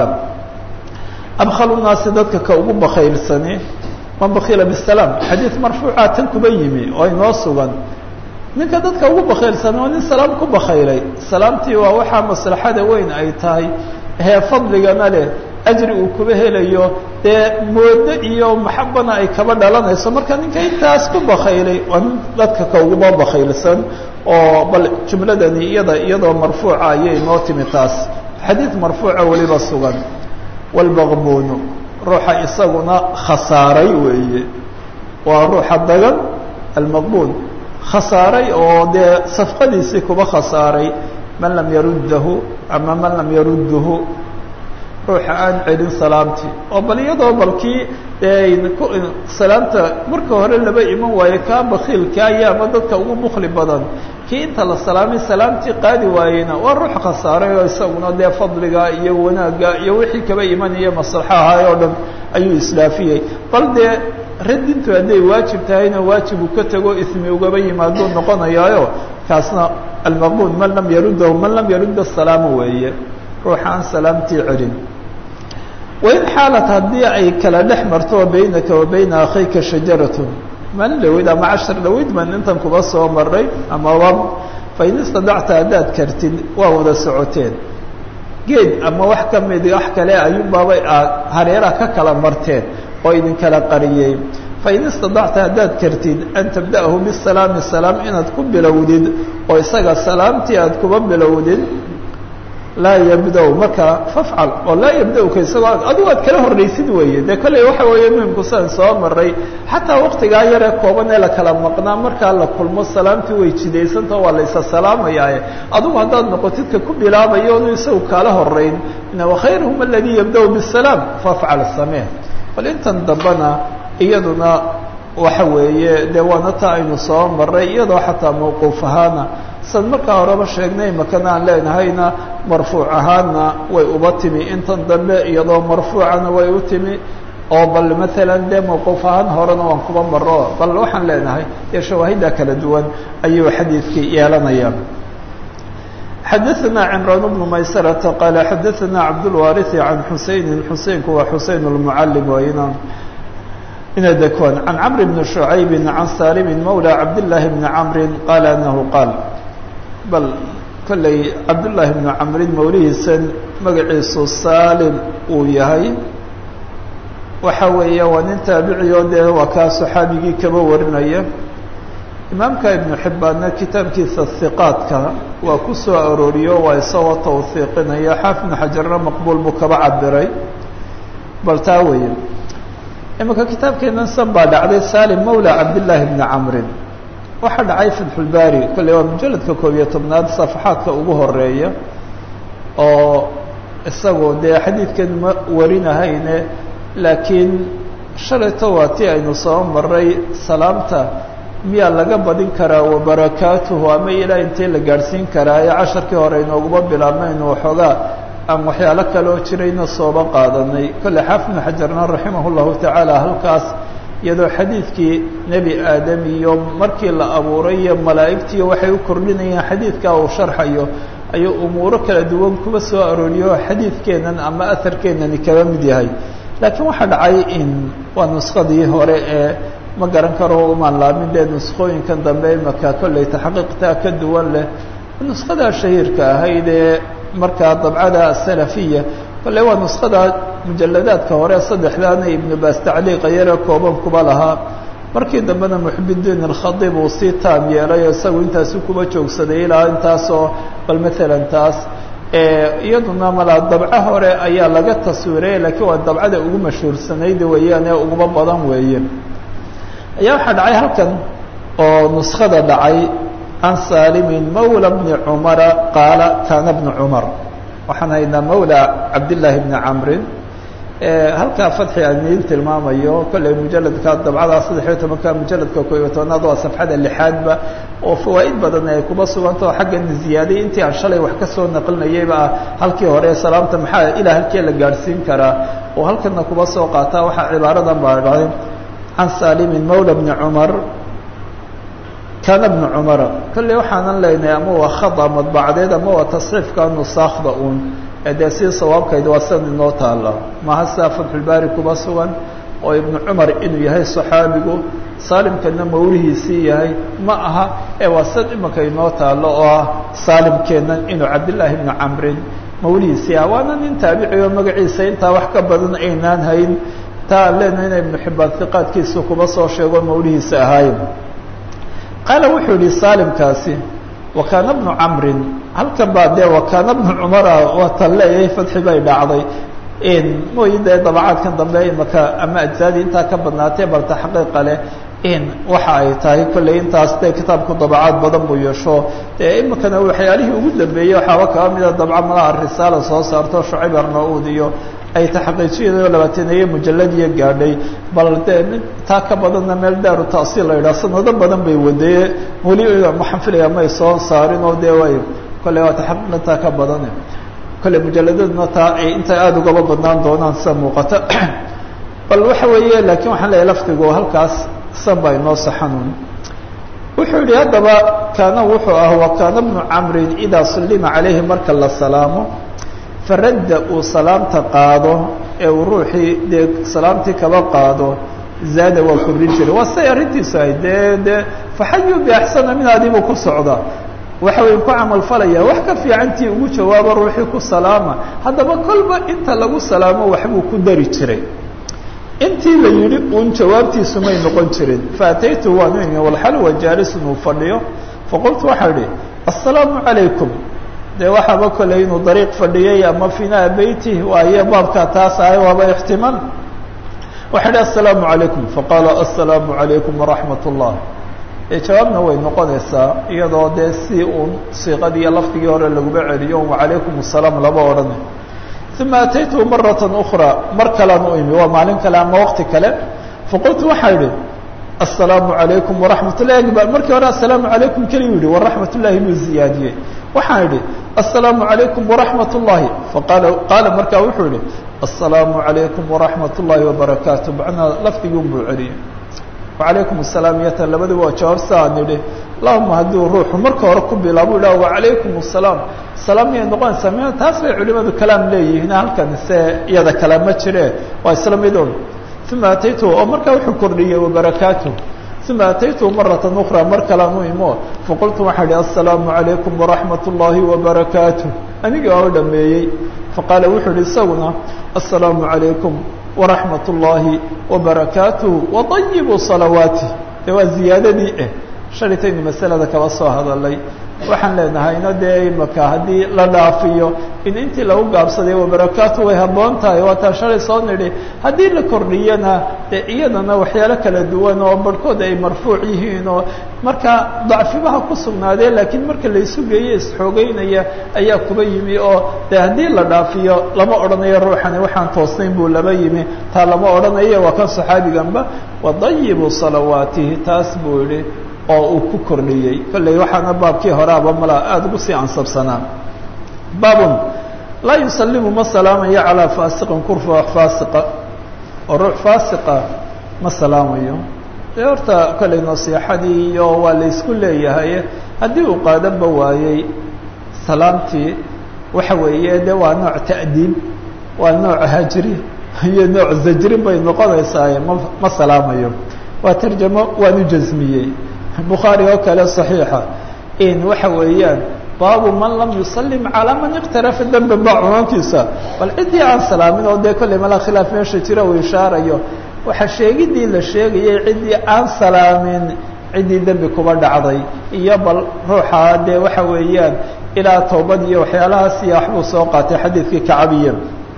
abkhalu naasi dadka ka ugu bakaylsani man bakila bisalaam xadiid marfuuca tan kuba yimi oo inoo sugan ninka dadka ugu bakaylsan oo nin salaam ku bakaylay salaamtii waa waxaa maslaxada weyn ay tahay hee fadligana leh ajri uu kuba helayo dee moodo iyo maxabana ay kaba dhalanayso marka ninka intaas ku bakaylay waa nin dadka ka uguba bakaylsan oo bal jumladani iyada iyadoo marfuuca ayay noo timi taas xadiid marfuuca weliba sugan walmaqbuunu ruuxa isaguna khasaaray weeye waa ruuxa dagan almaqbuun khasaaray oo dee safqadiisii kuba khasaaray man lam yaruddahu ama man lam yarudduhu ruuxa aan celin salaamtii oo bal iyadoo balkii salaamta marka hore laba iman waayo kaa bakiilkaaya ama dadka ugu bukli badan kii inta la salaamay salaamtii qaadi waayeyna waa ruux khasaaray oo isaguna dee fadliga iyo wanaagga iyo wixii kaba imanaya maslaxo ahaay oo dhan ayuu isdhaafiyey bal dee radintu hadday waajib tahayna waajib uu ka tago ismi ugaba yimaaduu noqonayaayo kaasna almaqbuun man lam yaruddahu man lam yarudda salaama weeye ruuxa aan salaamtii celin wain xaalat haddii ay kala dhex marto baynaka wa bayna akhayka shajaratun maalin dhaweyd ama cashar dhaweyd baan intan kuba soo maray amaba fain istadacta haddaad kartid waa wada socoteen geed ama wax ka mid wax kale ayuunbaabay aad hareeraha ka kala marteen oo idinkala qariyey fain istadacta haddaad kartid an tabda'ahu bisalaami salaam inaad ku bilowdid oo isaga salaamtii aad kuba bilowdid laa yabda marka fafcal oo laa yabdauka isagoo adigu aad kala horraysid weeye dee kolley waxa weeye muhimku sidan soo maray xataa waktigaa yaree kooban ee la kala maqnaa markaa la kulmo salaamtii way jidaysantao waa la isa salaamayaaye adigu haddaad noqotidka ku bilaabayo onu isagu kaala horeyn wakhayruhum aladii yabda-u bisalaam fafcal samee bal intan dambena iyaduna waxa weeye dee waana taa aynu soo maray iyadoo xataa mawquuf ahaana san markaa horeba sheegnay makana aan leenahayna marfuuc ahaanna way uba timi intan dambe iyadoo marfuucana way u timi oo bal maalan dee mawquuf ahaan horena waan kuba maro bal waxaan leenahay dee shawaahidda kala duwan ayuu xadiidkii yeelanaya xadaثna cمrان بن maysرة qال xadaثna cabdالوارث عan xusayni xuseynku waa xuseyn الmعalim wayna ina dakwan عan cمr بن شhuعayb عan salim mولى cabdاللahi بن cمr qal أنhu qaal bal kolley cabdاللahi بن cمrin mawlihiisan magaciisu salim uu yahay waxa weeye waa nin taabiciyo dee waa kaa صaxaabigii kaba warinaya imaamka ibnu xibbaanna kitaabkiisa hiqaadka waa ku soo arooriyo waa isagoo tawhiiqinaya xaafid ibnu xajarna maqbuul buu kaba cabiray bal taa weeye iminka kitaabkeenan san baa dhacday salim mawla cabdillaahi bni camrin waxaa dhacay fatxulbaari kolley waa mujalladka koob iyo tobnaad safaxaadka ugu horeeya oo isagoo dee xadiidkan ma warinahayne laakiin shalayto waa ti aynu soo maray salaamta miyaa laga badin karaa wabarakaatuhu ama ilaa intee la gaadhsiin karaa ee casharkii hore inooguma bilaabmaynu waxoogaa aan waxyaalo kaloo jirayna sooba qaadanay kolle xaafid ibnu xajarna raximah llahu tacaala halkaas iyadoo xadiidkii nebi aadam iyo markii la abuuray iyo malaa'igtiiyo waxay u kordhinayaan xadiidkaa uu sharxayo ayuu umuuro kala duwan kuba soo arooriyo xadiidkeennan ama aharkeennani kaba mid yahay laakiin waxaa dhacay in waa nuskadii hore ee ma garan karo umaan laamin dee nuskooyinkan dambe imaka kolley taxqiiqtaa ka duwan leh nuskadaa shahiirka ahayd ee markaa dabcada asalafiya kolley waa nuskada mujaladaadka hore saddexdaana ibnu baas tacliiqa yare kooban kuba lahaa markii dambena muxibiddiin alkhadiib uu sii taam yeelay oo isagu intaasi kuba joogsaday ilaa intaasoo bal maalan taas iyaduna malaa dabco hore ayaa laga taswiiraya laakiin waa dabcada ugu mashhuursanayd weeyaan ee uguma badan weeye ayaa waxaa dhacay halkan oo nuskada dhacay can saalimin mawla bni cumara qaala kaana bnu cumar waxaan haynaa mawla cabdillaahi bni camrin halkaa fadxi aan idiin tilmaamayo kolley mujaladka dabcadaa saddex iyo tobanka mujaladka koo iyo tobanaad waa safxada lixaadba oo fawaa'id badan ay kuba sugantao xaggan ziyaaday intii aan shalay wax ka soo naqlinayayba ah halkii hore salaamta maxaa ilaa halkee la gaadhsiin karaa oo halkana kuba soo qaataa waxaa cibaaradan baa dhacay can saalimin mawla bni cumar kaana bnu cumara kolley waxaanan leynahay ama waa khada madbacdeed ama waa tasxiifka nusaakda uun dee si sawaabkayd waa san inoo taala maha sidaa fatxulbaari kuba sugan oo ibnu cumar inuu yahay saxaabigu saalimkana mawlihiisii yahay ma aha ee waa sad imanka inoo taalo oo ah saalimkeennan inuu cabdillaahi bnu camrin mawlihiisii ah waana nin taabicioo magaciisa intaa wax ka badan aynaan hayn taa aan leenahay ina ibnu xibbaan hiqaadkiisa kuba soo sheego mawlihiisa ahaaye qaala wuxuu yihi saalimkaasi wakaana bnu camrin halkan baa dee wakaana bnu cumara waa tan leeyahay fadxi bay dhacday mooyi dee dabacaadkan dambe imaka ama ajsaadii intaa ka badnaatee bal taxqiiqa leh in waxa ay tahay kolley intaas dee kitaabku dabacaad badan buu yeesho dee imikana waxyaalihii ugu dambeeyey waxaaba kaba mida dabca malaha risaala soo saarto shucayb arna-uud iyo ay taxqiijiyadoo labaataneeye mujaladiya gaadhay bal dee taa ka badanna meel daaru taasiil la yidhaha sanado badan bay wadeye weli waxaan filaya may soo saarin oo dee way kolley waa taxqiiq intaa ka badane kolley mujaladaduna taa ay intay aada ugaba badnaan doonaan sida muuqata bal waxa weeye laakiin waxaan leeyahay lafdigu halkaas san baa inoo saxanun wuxuu yihi haddaba kaana wuxuu ah wa kaana bnu camrin idaa sullima calayhi marka la salaamo faradda uu salaamta qaado ee uu ruuxii dee salaamtii kaba qaado zaada waa kordhin jiray waa say arrintiisu ahayd dee dee faxayuu biaxsana min adiibuu ku socda waxa way ku camal falaya wax ka fiicantii ugu jawaabo ruuxii ku salaama haddaba kolba inta lagu salaamo waxbuu ku dari jiray intii la yidhi uun jawaabtiisu may noqon jirin faataytu waanu imi walxalwa jaalisun uu fadhiyo faqultu waxaa idhi assalaamu calaykum dee waxaaba koley inuu dariiq fadhiyey ama finaa beyti waayo baabkaa taas ahay waaba ixtimaal waxaa idhi assalaamu calaykum faqaala assalaamu calaykum waraxmat ullah jawaabna way noqonaysaa iyadoo dee si uun siiqadii iyo lafdigii hore laguba celiyo wacalaykum asalaam laba odhana uma ataytuhu marata ukra mar kalaan u imi waa maalin kale ama waqti kale faqultu waxaa idhi assalaamu calaykum waraxmat ullahi markii hore assalaamu calaykum keliyu yihi waraxmat ullaahi buu ziyaadiyey waxaan idhi assalaamu calaykum waraxmat ullaahi faqaala qaala markaa wuxuu yihi assalaamu calaykum waraxmat ullaahi wabarakaatu macnaa lafdigii unbuu celiyey wacalaykum asalaam iyatan labadiba waa jawaab sa aan idhi allahuma hadduu ruuxu marka hore ku bilaabo idhah wacalaykum asalaam salaam miyay noqonaysaa m taas bay culimadu kalaam leeyihiin halkan se iyada kale ma jire waa isla midoon uma ataytuhu oo markaa wuxuu kordhiyey wabarakaatuh uma ataytuhu marata ukra mar kalean u imo faqultu waxaa ihi assalaamu calaykum waraxmat ullaahi wabarakaatuh anigii waa u dhameeyey faqaala wuxuu ihi isaguna assalaamu calaykum waraxmat ullaahi wabarakaatuh waطayibuu salawaatih de waa ziyaadadii eh shalaytaynu masalada kaba soo hadalay waxaan leenahayna dee imaka haddii la dhaafiyo in intii lagu gaabsaday wabarakaatu way habboon tahay waataa shalay soo nidhi haddii la kordhiyana dee iyadana waxyaalo kala duwan oo barhkood ay marfuuc yihiin oo marka dacfibaha ku sugnaadee laakiin marka laysu geeye isxoogeynaya ayaa kuba yimi oo dee haddii la dhaafiyo lama odhanayo ruuxani waxaan toosnayn buu laba yimi taa lama odhanayo waa kan saxaabiganba wadayibu salawaatihi taas buu yihi oo uu ku kordhiyey kolley waxaana baabkii horeaba mala aada ugu sii ansabsanaa baabun laa yusalimu ma salaamayo calaa faasiqin kurfa faasiqa oo ruux faasiqa ma salaamayo dee horta kolley nasiixadii iyo waa la isku leeyahay haddii uu qaadanba waayey salaamtii waxa weeye de waa nooc ta'diib waa nooc hajri iyo nooc zajrin bay noqonaysaa ma ma salaamayo waa tarjamo waanu jasmiyey bukhaari oo kale صaxiixa in waxa weeyaan baabu man lam yusalim calaa man iqtarafa dembe ba cunaantiisa bal ciddii aan salaamin oo dee kolley mala khilaaf meesha jira uu ishaarayo waxa sheegidii la sheegayay ciddii aan salaamin ciddii dembi kuba dhacday iyo bal ruuxa dee waxa weeyaan ilaa toobad iyo waxyaalahaas iyo waxbuu soo qaatay xadiidkii kacabiya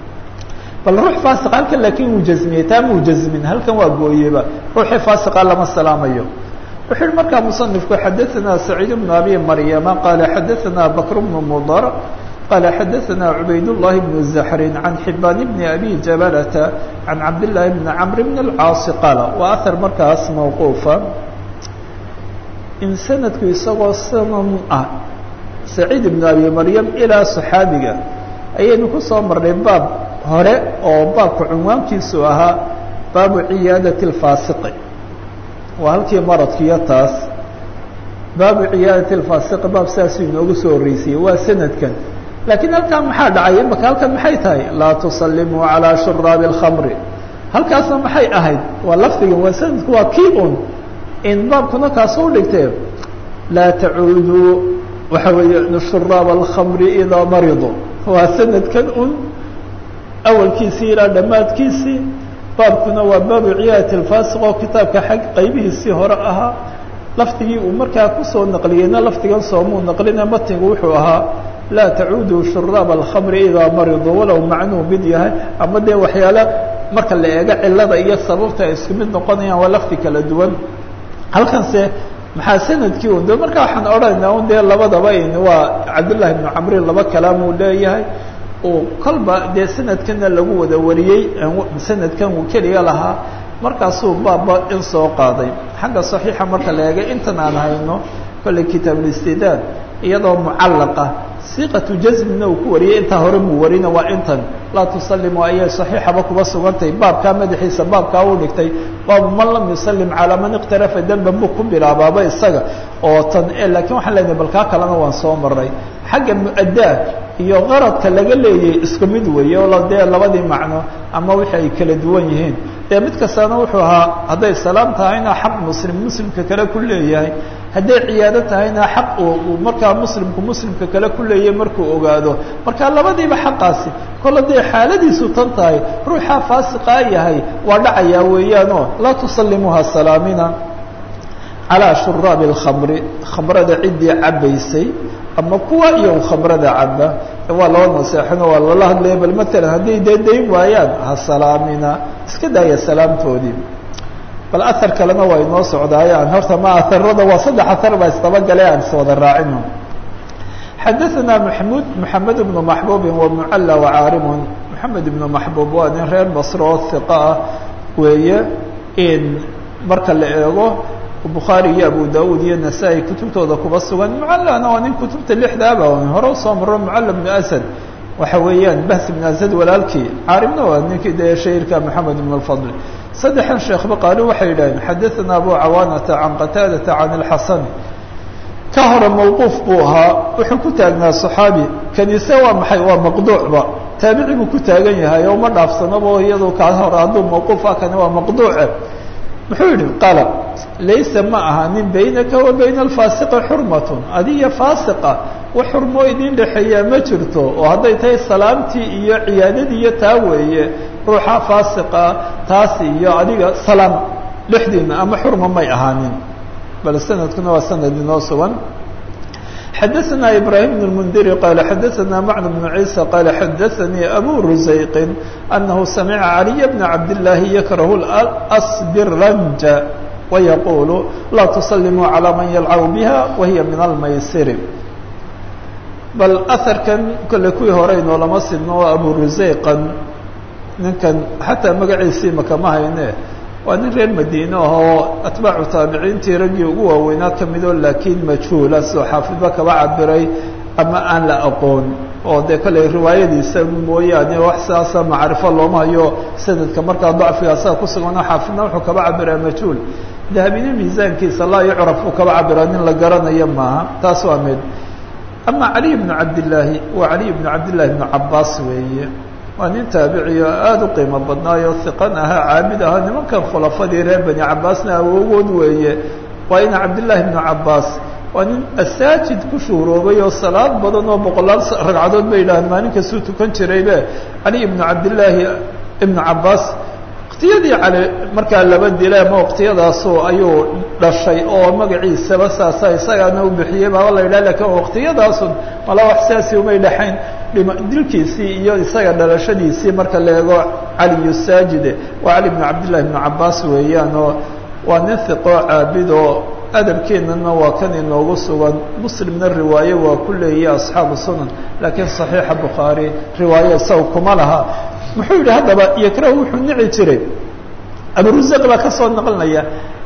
bal ruux faasiqa halkan laakiin wuu jasmiyey taa muu jasmin halkan waa gooyeba ruuxii faasiqa lama salaamayo wuxuu yihi markaa muصنifku xadaثna سacيid بن abi maryama qala xadaثna bakr بن mdr qala xadaثna cubayd الlahi بن زaxrin عan xibaan بn abi jabalata عan cabdالlahi بn cmr بn الcaasi qaala waa ahar markaas mawquufa in sanadku isagoo sanan ah saciid بn abi maryam ilaa صaxaabiga ayaynu ku soo marnay baab hore oo baabka cunwaankiisu ahaa baabu ciyaadaة الfaasiqi waa halkii maradkiiyo taas baabu ciyaadati lfaasiq baab saasuu inoogu soo horreysiyey waa sanadkan laakiin halkan maxaa dhacay imaka halkan maxay tahay laa tusalimuu calaa shuraabi اlkhamri halkaasna maxay ahayd waa lafdigan waa sanadku waa kii un in baabkuna kaasoo dhigtee laa tacuuduu waxa weeye shuraaba alkhamri idaa maridu waa sanadkan un awalkiisii ilaa dhammaadkiisii baabkuna waa baabu ciyaadati lfaasiq oo kitaabka xag qaybihiisii hore ahaa lafdigii uu markaa kusoo naqliyeyna lafdigan soomuu naqlina matnigu wuxuu ahaa laa tacuuduu shuraaba alkhamri idaa mariduu walow macnuu mid yahay ama dee waxyaale marka la eego cilada iyo sababta ay isku mid noqonayaan waa lafdi kala duwan halkanse maxaa sanadkii un de markaa waxaan odhanaynaa un dee labadaba in waa cabdullahi bnu camrin laba kalaamuu leeyahay uu kolba dee sanadkana lagu wada wariyey sanadkan uu keliga lahaa markaasuu baabba in soo qaaday xagga saxiixa marka la eegay intan aan hayno kolley kitaabulistidaad iyadoo mucallaqa siiqatu jasmina uu ku wariyey intaa hore muu warina waa intan laa tusalimu ayay saxiixaba kuba sugantahay baabkaa madaxiisa baabkaa u dhigtay baabu man lam yusalim calaa man iqtarafa demban buu ku bilaabaaba isaga oo tan laakiin waxaan leenahay balkaa kalena waan soo maray xagga mu-addaa iyo qaradka laga leeyay isku mid weeye oo dee labadii macno ama wixii ay kala duwan yihiin dee mid kastana wuxuu ahaa hadday salaam tahayna xaq muslim muslimka kale ku leeyahay hadday ciyaado tahayna xaq uu markaa muslimku muslimka kale ku leeyahay markuu ogaado marka labadiiba xaqaasi kolle dee xaaladiisu tan tahay ruuxaa faasiqaa yahay waa dhacayaa weeyaanoo laa tusalimuha salaamina calaa shuraabi اlkhamri khamrada ciddii cabaysay ama kuwa iyo khamrada caba waa loo naseexino waa lala hadlaya bal matalan hadday dee dayn waayaan ha salaamina iska daaya salaamtoodii bal ahar kalena waa inoo socdaayaan horta ma aharada waa saddex ahar baa isdabagale aan iswada raacino xadaثna maxmud maxamed bnu maxbuubin wamucalla wacaarimun maxamed ibnu maxbuub waa nin reer basro oo hiqa ah weeye in marka la eego bukhaari iyo abu dawud iyo nasaa-i kutubtooda kuba sugan mucallana waa nin kutubta lixdaaba hore usoo maro mucalla bnu asad waxa weeyaan bahs bn asad walaalkii caarimna waa ninkii dee shairka maxamed ibn alfadl saddexan sheekhba qaali waxay yidhaaheen xadaثana abu cawaanata can qataadata can اlxasani ka hore mawquuf buu ahaa wuxuu ku taagnaa صaxaabi kaniise waa maxay waa maqduucba taabici buu ku taagan yahay oo ma dhaafsanabo iyado kaa hore hadduu mawquuf ah kani waa maqduuce muxuu yihi qala laysa ma aha nin baynaka wa bayna alfaasiqi xurmatun adiyo faasiqa wax xurmoo idin dhexeeyaa ma jirto oo hadday tahay salaamtii iyo ciyaadadii iyo taa weeye ruuxa faasiqa taas iyo adiga salaam dhexdiina ama xurma may ahaanin bal sanadkuna waa sanad inoo sugan xadaثna ibrahim بن الmndiri qala xadaثna mcn بن ciisa qala xadaثanii abu rusayqi anahu samica عaliي bna cabdالlahi yakrahu asbiranja wayaqulu laa tusalimuu calى man yalcabu biha wahiya min almaysiri bal aharkan kole kuwii hore inoolama sidno waa abu rusayqan ninkan xataa magaciisii makama hayne waa nin reer madiine ahoo atbaacu taabiciintii raggii ugu waaweynaa ka midoo laakiin majhuula soo xaafidba kaba cabiray ama aan la aqoon oo dee kale riwaayadiisa mooyaane wax sidaasa macrifo looma hayo sanadka markaa dacfigaasa ku sugano xaafidna wuxuu kaba cabiraa majhuul dahabine miisaankiisa laa yucraf uu kaba cabiraa nin la garanayo maaha taas waa mid ama caliy bnu cabdillaahi waa caliy bnu cabdillahi bnu cabaas weeye waa nin taabiciyo aada u qiimo badnaayo hiqan ahaa caabid ahaa nimankan khulafadii reer bani cabaasna awogood weeye waa ina cabdillaahi bnu cabaas waa nin asaajid ku shuuroobay oo salaad badan oo boqolaal ragcadood bay yidhahaan maalin kastuu tukan jiraybe cali ibnu cabdillaahi ibnu cabaas waqtiyadii cali markaa laba dila ama waqtiyadaasu ayuu dhashay oo magaciisaba saasa isagaana u bixiyey baaba la yidhah lakin waqtiyadaasun mala wax sidaasi umay dhexayn dilkiisii iyo isaga dhalashadiisii marka la eego caliyu saajide waa cali bnu cabdillahi bnu cabaas weeyaan oo waa nin hiqoo caabid oo adabkeennana waa kan inoogu sugan muslimna riwaaye waa ku leeyahi asxaabu sunan laakiin saxiixa bukhaari riwaaye isaga kuma laha muxuu yidhi haddaba yakrahu wuxuu nici jiray aburusaq baa ka soo naqlinaya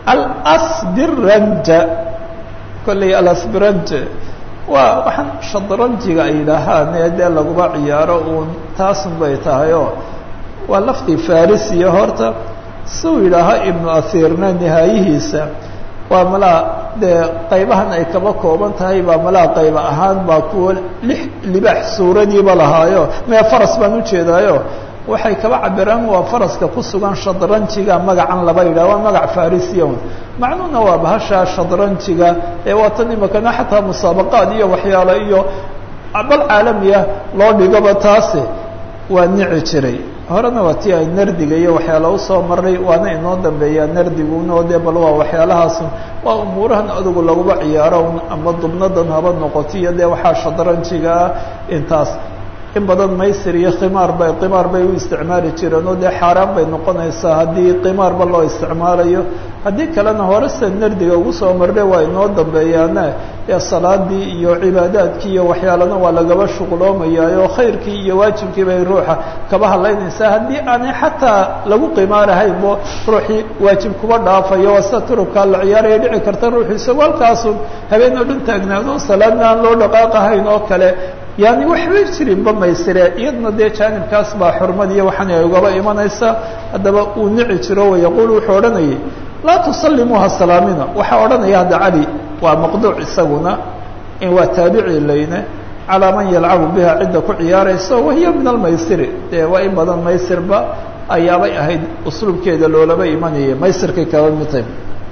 alasbiranja kolley alasbiranje waa waxaan shadranjiga ay yidhaahaan ee dee laguma ciyaaro uun taasun bay tahay oo waa laftii farisiya horta siuu yidhaaha ibnu ahiirna nihaayihiisa waa malaa dee qaybahan ay kaba kooban tahay baa malaa qayba ahaan baa kuwa lix libaax suuradiiba lahaayo mee faras baan ujeedaayo waxay kaba cabiraan waa faraska ku sugan shadranjiga magacan laba yidhah waa magac farisiya macnuhuna waa bahasha shadranjiga ee waa tan imakana xataa musaabaqaad iyo waxyaalo iyo bal caalamiya loo dhigaba taasi waa nici jiray horena waa tii ay nardiga iyo waxyaala usoo maray waana inoo dambeeyaa nardiguna oo dee bal waa waxyaalahaas waa umuurahan adugu laguba ciyaaro ama dubnadan haba noqoto iyo dee waxaa shadranjigaa intaas in badan maysir iyo khimaar bay qimaar bay u isticmaali jireen oo dee xaaraan bay noqonaysaa haddii qimaarba loo isticmaalayo haddii kalena hore sida nardiga ugu soo marre waa inoo dambeeyaane ee salaadii iyo cibaadaadkii iyo waxyaalana waa lagaba shuqloomayaayo khayrkii iyo waajibkii bay ruuxa kaba hadlaynaysaa haddii aanay xataa lagu qimaarahaynbo ruuxii waajib kuba dhaafayo waa sida turubkaa la ciyaaraya dhici karta ruuxu isagoo halkaasun habeen oo dhan taagnaado salaadna aan loo dhaqaaqahayn oo kale yani waxbay jirinba maysire iyadna dee jaanibkaas baa xurmadiiyo waxaan ay ugaba imanaysaa haddaba uu nici jiro wayaquul wuxuu odhanayay laa tusalimuuha salaamina waxaa odhanaya hadda cali waa maqduuc isaguna in waa taabici layne calaa man yalcabu biha cidda ku ciyaaraysa wahiya min almaysiri dee waa in badan maysirba ayaabay ahayd usluubkeeda loolaba imanaya maysirkay kaba midtay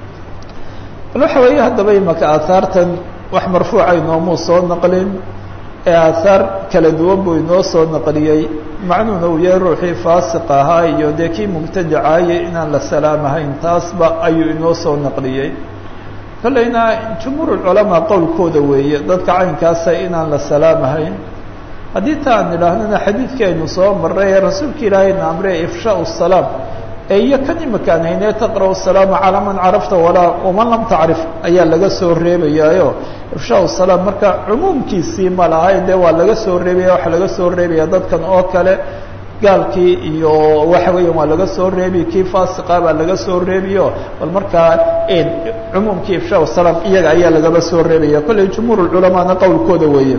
bal waxa weeye haddaba imaka aahaartan wax marfuuca inoomuu soo naqlin ee aahaar kala duwan buu inoo soo naqliyey macnuhuna uu yahay ruuxii faasiq ahaa iyo dee kii mubtadicaayay inaan la salaamahayn taasba ayuu inoo soo naqliyey kolleyna jumhuurulculamaa qowlkooda weeye dadka caynkaasa inaan la salaamahayn haddii ta aan idhaahnana xadiidkii aynu soo marray ee rasuulka ilaahayna amre ifshaau salaam ee iyo kan imakaan haynee taqra'u salaama calaa man carafta walaa waman lam tacrif ayaa laga soo reebayaayo ifshaau salaam marka cumuumkiisii ma lahay dee waa laga soo reebaya waxaa laga soo reebaya dadkan oo kale gaalkii iyo waxa weeya waa laga soo reebi kii faasiqa baa laga soo reebiyo bal markaa cumuumkii ifshaa salaam iyaga ayaa lagaba soo reebaya kolley jumhuur culamaana qowlkooda weeye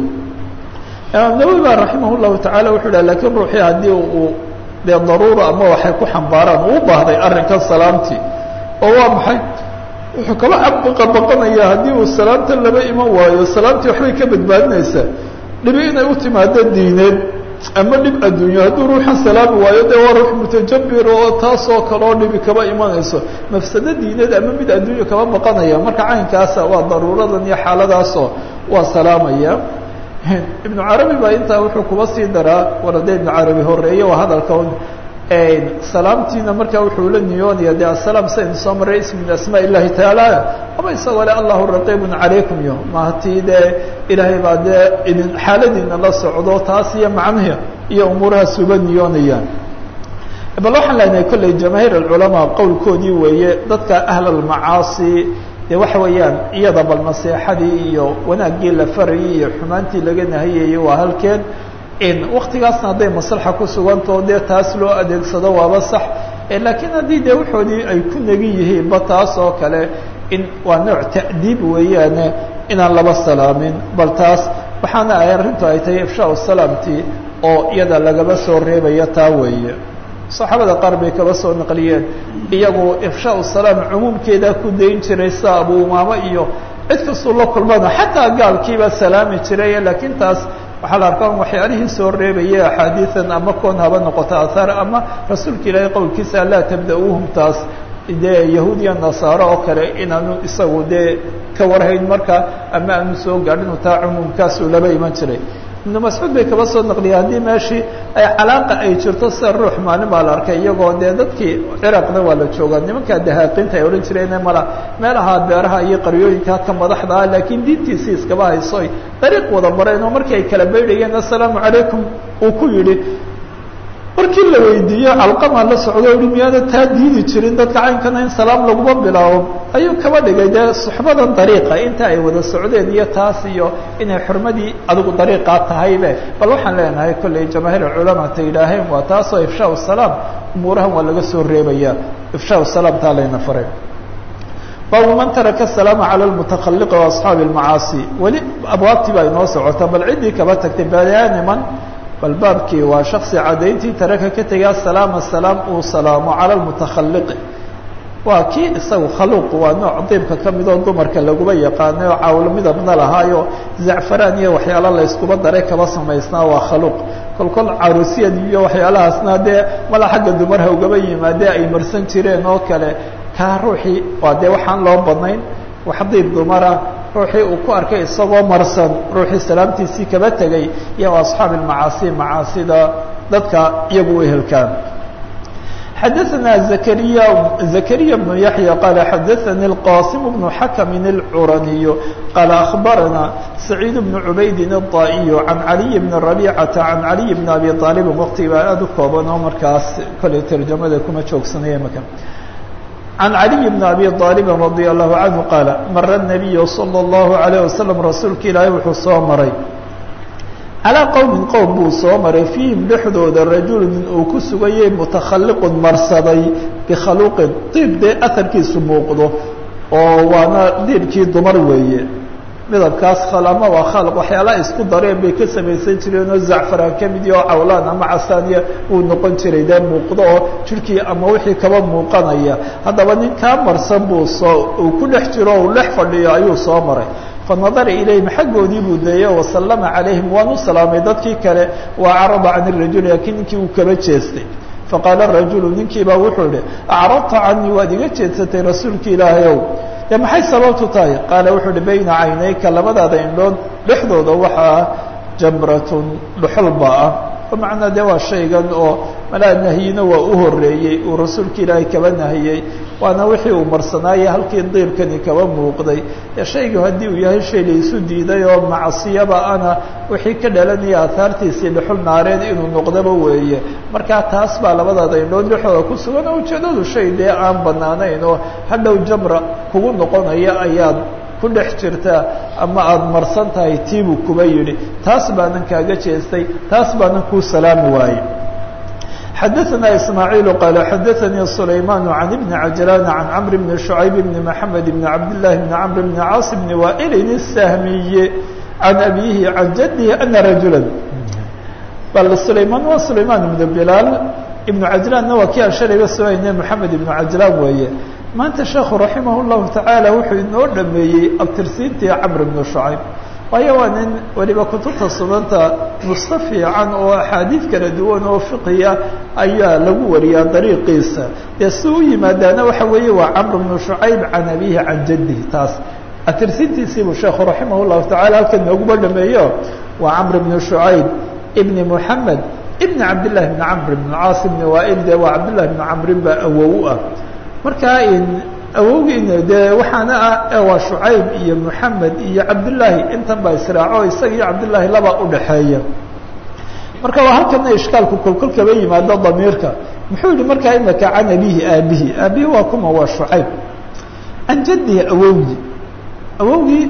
imaam nawowi ba raximah llahu tacala wuxuu dhaha lakiin ruuxii haddii uu dee daruura ama waxay ku xambaaraan uu baahday arrinkan salaamtii oo waa maxay wuxuu kaba baqanaya haddii uu salaamta laba iman waayo salaamtii waxbay ka badbaadinaysaa dhibi inay u timaado diineed ama dhib adduunyo hadduu ruuxan salaami waayo dee waa ruux mutajabir oo taasoo kaloo dhibi kaba imanayso mafsado diineed ama mid adduunyo kaba baqanaya marka caynkaasa waa daruuradan iyo xaaladaasoo waa salaamaya ibnu carabi baa intaa wuxuu kuba sii daraa warade ibnu carabi horeeye waa hadalka salaamtiina markaa wuxuu la niyoonaya de asalaam saynu soo maray ism min asmaa illahi tacaala ama isagoo le allahu raqiibun calaykum yo maatii dee ilaahay baa dee idin xaaladiina la socdo taas iyo macnihi iyo umuurahaas uba niyoonayaan bal waxaan leenahay kolley jamaahiir alculamaa qowlkoodii weeye dadka ahl almacaasi de waxa weeyaan iyada bal naseexadii iyo wanaaggii la farayay iyo xumaantii laga nahayayay waa halkeen waktigaasna hadday maslaxa ku sugantao dee taas loo adeegsado waaba sax laakiin haddii dee waxoodii ay ku negin yihiinba taas oo kale in waa nooc ta'diib weeyaane inaan laba salaamin bal taas waxaana ay arrintu ay tahay ifshaa salaamtii oo iyada lagaba soo reebaya taa weeye saxaabada qaar bay kaba soo naqliyeen iyagu ifshaa salaam cumuumkeedaa ku dayn jiray sida abu umaamo iyo cid kastuu la kulmana xataa gaalkiiba salaami jiray laakiin taas waxaa la arkaa waxyaalihii soo reebaya axaadiian ama koon haba noqoto ahaar ama rasuulka ilaahay qowlkiisa laa tabda-uuhum taas dee yahuudiya nasaaro oo kale inaanu isagu dee ka warhayn marka ama aanu soo gaadhin taa cumuumkaasuu laba iman jiray ibnu mascuud bay kaba soo naqliyeen haddii meeshii ay calaaqa ay jirto sida ruux maalin baa la arkay iyagoo dee dadkii ciraaqna waa la joogaa nimankaa dahaaqiinta ay odhan jireen mala meelaha beeraha iyo qaryooyinka ka madaxda ah laakiin diintiisii iskaba haysoy dariiq wada mareen oo markii ay kala baydhayeen assalaamu calaykum uu ku yidhi markii la weydiiye calqamaa la socdo i miyaana taa diidi jirin dadka caynkana in salaam laguma bilaabo ayuu kaba dhigay dee suxbadan dariiqa inta ay wada socdeen iyo taas iyo inay xurmadii adigu dariiqaa tahaybe bal waxaan leenahay kolley jamaahiir culamaa ta yidhaaheen waa taasoo ifshaa salaam umuurahan waa laga soo reebaya ifshaa salaam taa layna faray baabu man taraka salaama cala lmutakhaliqi wa asxaabi lmacaasi weli abwaabtii baa inoo socota bal ciddii kaba tagtay bayaaniman bal baabkii waa shaksi caddayntii taraka ka tegaa salaama salaam uu salaamo cala lmutakhaliqi waa kii isagu khaluuq waa nooc diibka ka midoo dumarka laguba yaqaanay oo cawlo midabna lahaayo zacfaraan iyo waxyaala la yskuba daray kaba samaysnaa waa khaluuq kolkol caruusiyad iyo waxyaalahaasna dee mala xagga dumarha ugaba yimaadee ay marsan jireen oo kale kaa ruuxii waa dee waxaan loo badnayn wax diib dumara ruuxii uu ku arkay isagoo marsan ruuxii salaamtiisii kaba tegay iyo asxaabi macaasi macaasida dadka iyagu u ehelkaan xadaثna زكريا زكريا بن يحيى قال xadaثnي القاsم بن حكم الcرني قال أخبرنا سعيد بن عbayd الطائي عن علي بن ربيعة عن علي بن أبي طالب وkti baa aad u kooban oo markaas koley ترجamada kuma joogsanaya mk عن علي بن أبي طالب رضي الله عنه قال mر النبي صلى الله عليه وسلم رasuulka ilaahay wuxuu soo maray calىa qowmin qowm buu soo maray fiihim dhexdooda rajulu nin uu ku sugayay mutakhaliqun marsaday bikhaluuqin diib dee aharkiisu muuqdo oo waana diibkii dumar weeye midabkaas khalama waa khalq waxyaalaha isku dareen bay ka samaysan jireen oo zacfaraan ka mid oo cawlaan ama casaaniya uu noqon jiray dee muuqdo oo jirhkii ama wixii kaba muuqanaya haddaba nin kaa marsan buu soo uu ku dhex jiro o uu dhex fadhiyo ayuu soo maray fanadara ilayhim xaggoodii buu deeye wasallama calayhim waan u salaamay dadkii kale wa acrada can irajuli laakiin ninkii uu kaba jeestay faqaala rajulu ninkiibaa wuxuu idhi acradta canii waad iga jeedsatay rasuulka ilaahayow dee maxay sababtu tahay qaala wuxuu ihi bayna caynayka labadaada indhood dhexdooda waxaa jamratun dhuxulba ah bimacnaa dee waa shaygan oo malaa nahyina waa u horeeyey uu rasuulka ilaahay kaba nahiyey waana wixii uu marsanaayey halkii diibkani kaba muuqday ee shaygu haddii uu yahay shay la isu diiday oo macsiyaba ana wixii ka dhalanaya aahaartiisii dhuxul naareed inuu noqdaba weeye markaa taas baa labadaada indhood dhexdooda ku sugan oo ujeedadu shay dee aan banaanayn oo hadhow jamra kugu noqonaya ayaad ku dhex jirtaa ama aada marsan tahay tiibuu kuba yidhi taas baanan kaaga jeestay taas baanan kuu salaami waaye xadaثna ismaaعiil qaal xadaثanii sulayman can ibni cajlan can cmr bni شhucayb bni mحamed bni cabdالlahi bni cmr bni caas bni waa'ilin الsahmiye can abihi can jadihi ana rajula bal sulayman waa sulayman ibn bilaal ibnu cajlaanna waa kii aan shalayba soohayne moxamed ibnu cajlaan weeye maanta sheekhu raximah اllahu tacaala wuxuu inoo dhameeyey abtirsiintii camr ibnu shucayb waayo waa nin weliba kutubta sunanta nusko fiican oo axaadiid kala duwan oo fiqiya ayaa lagu wariyaa dariiqiisa dee si u yimaadaana waxa weeye waa camr ibnu shucayb can abihi can jadihi taas atirsiintiisiibuu sheekhu raximah llahu tacala halkan nooguba dhameeyo waa camr ibnu shucayb ibni moxamed ibn cabdillahi bni camr ibn caas ibni waail de waa cabdillahi bni camrin baa awow ah markaa awowgiina dee waxaana ah waa shucayb iyo moxamed iyo cabdillaahi intan baa israaco isaga iyo cabdillaahi laba udhaxeeya marka waa halkana ishkaalku kolkol kaba yimaado damiirka muxuu yihi markaa imaka can abihi aabihi aabihi waa kuma waa shucayb can jadihi awowgii awowgii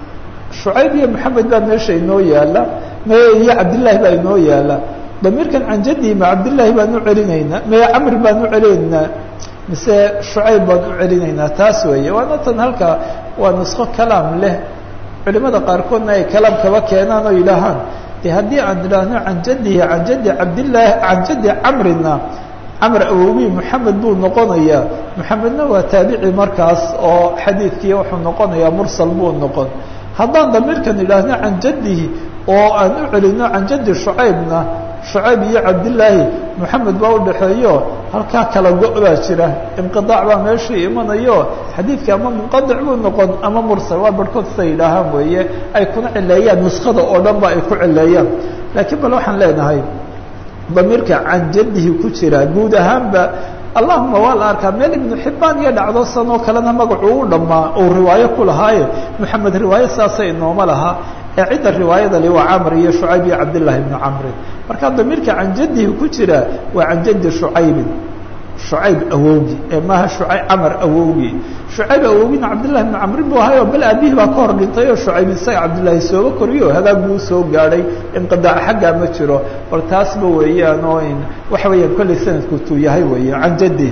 shucayb iyo moxamed baa meesha inoo yaala iyo cabdillaahi baa inoo yaala damiirkan can jadihi ma cabdillaahi baan u celinaynaa maya camri baan u celinaynaa mise shucayb baan u celinaynaa taas weeye waana tan halka waa nusko kalaam leh culimada qaarkoodna ay kalaam kaba keenaan oo yidhaahaan de haddii aan idhaahno can jadihi can jadi cabdillaahi can jadi camrina camr awowii moxamed buu noqonayaa moxamedna waa taabici markaas oo xadiidkii wuxuu noqonayaa mursal buu noqon haddaan damiirkan idhaahno can jadihi oo aan u celino can jadi shucaybna shucayb iyo cabdillaahi moxamed baa udhaxeeyo halkaa kala go- baa jira inqiaac baa meeshii imanayo xadiidka ama munqadic buu noqon ama mursal waa barhkood siday yidhaahaan weeye ay kuna cileeyaan nuskada oo dhan ba ay ku cileeyaan laakiin bal waxaan leenahay damiirka can jadihi ku jira guud ahaanba allahuma waa la arkaa meel ibnu xibaan iyo dhacdo sanoo kalena magacu u dhammaa uu riwaayo ku lahaaye moxamed riwaayo saasa inooma laha ee cidda riwaayada li waa camr iyo shucayb iyo cabdillahi ibnu camrin marka damiirka can jadihi ku jira waa can jadi shucaybin shucayb awowgi ee maaha shucayb camar awowgi shucayb awowgina cabdillahi ibnu camrin buu ahayo bal aabihi baa ka hor dhintay oo shucayb isaga cabdillaahi sooba koriyo hagaag buu soo gaadhay inqidaac xaggaa ma jiro bal taasba weeyaan oo in waxa weeyaan kollay sanadku tuu yahay weeye can jaddi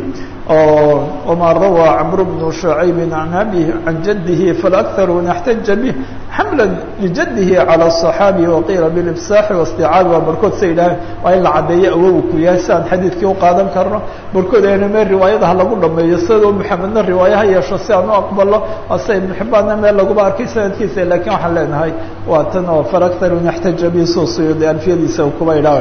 oo wma rawى cmr bn شhucayb can abihi can jadihi faakharu naxtaja bih xamla ljadihi calى الصaxaabi waqiila bilibsaaxi waاsticaabi waa barkood sa yidhaaheen waa in la caddeeyo awogu ku yahay si aan xadiidkii uqaadan karno barkood ayna meel riwaayadaha lagu dhameeyo sidoo maxamedna riwaayo ha yeesho si aan u aqbalo ase ibn xibbaanna meel laguba arkay sanadkiisa lakiin waxaan leenahay waa tan oo faakharu naxtaja bih suusuyud alfiyadiisa kuba idhaa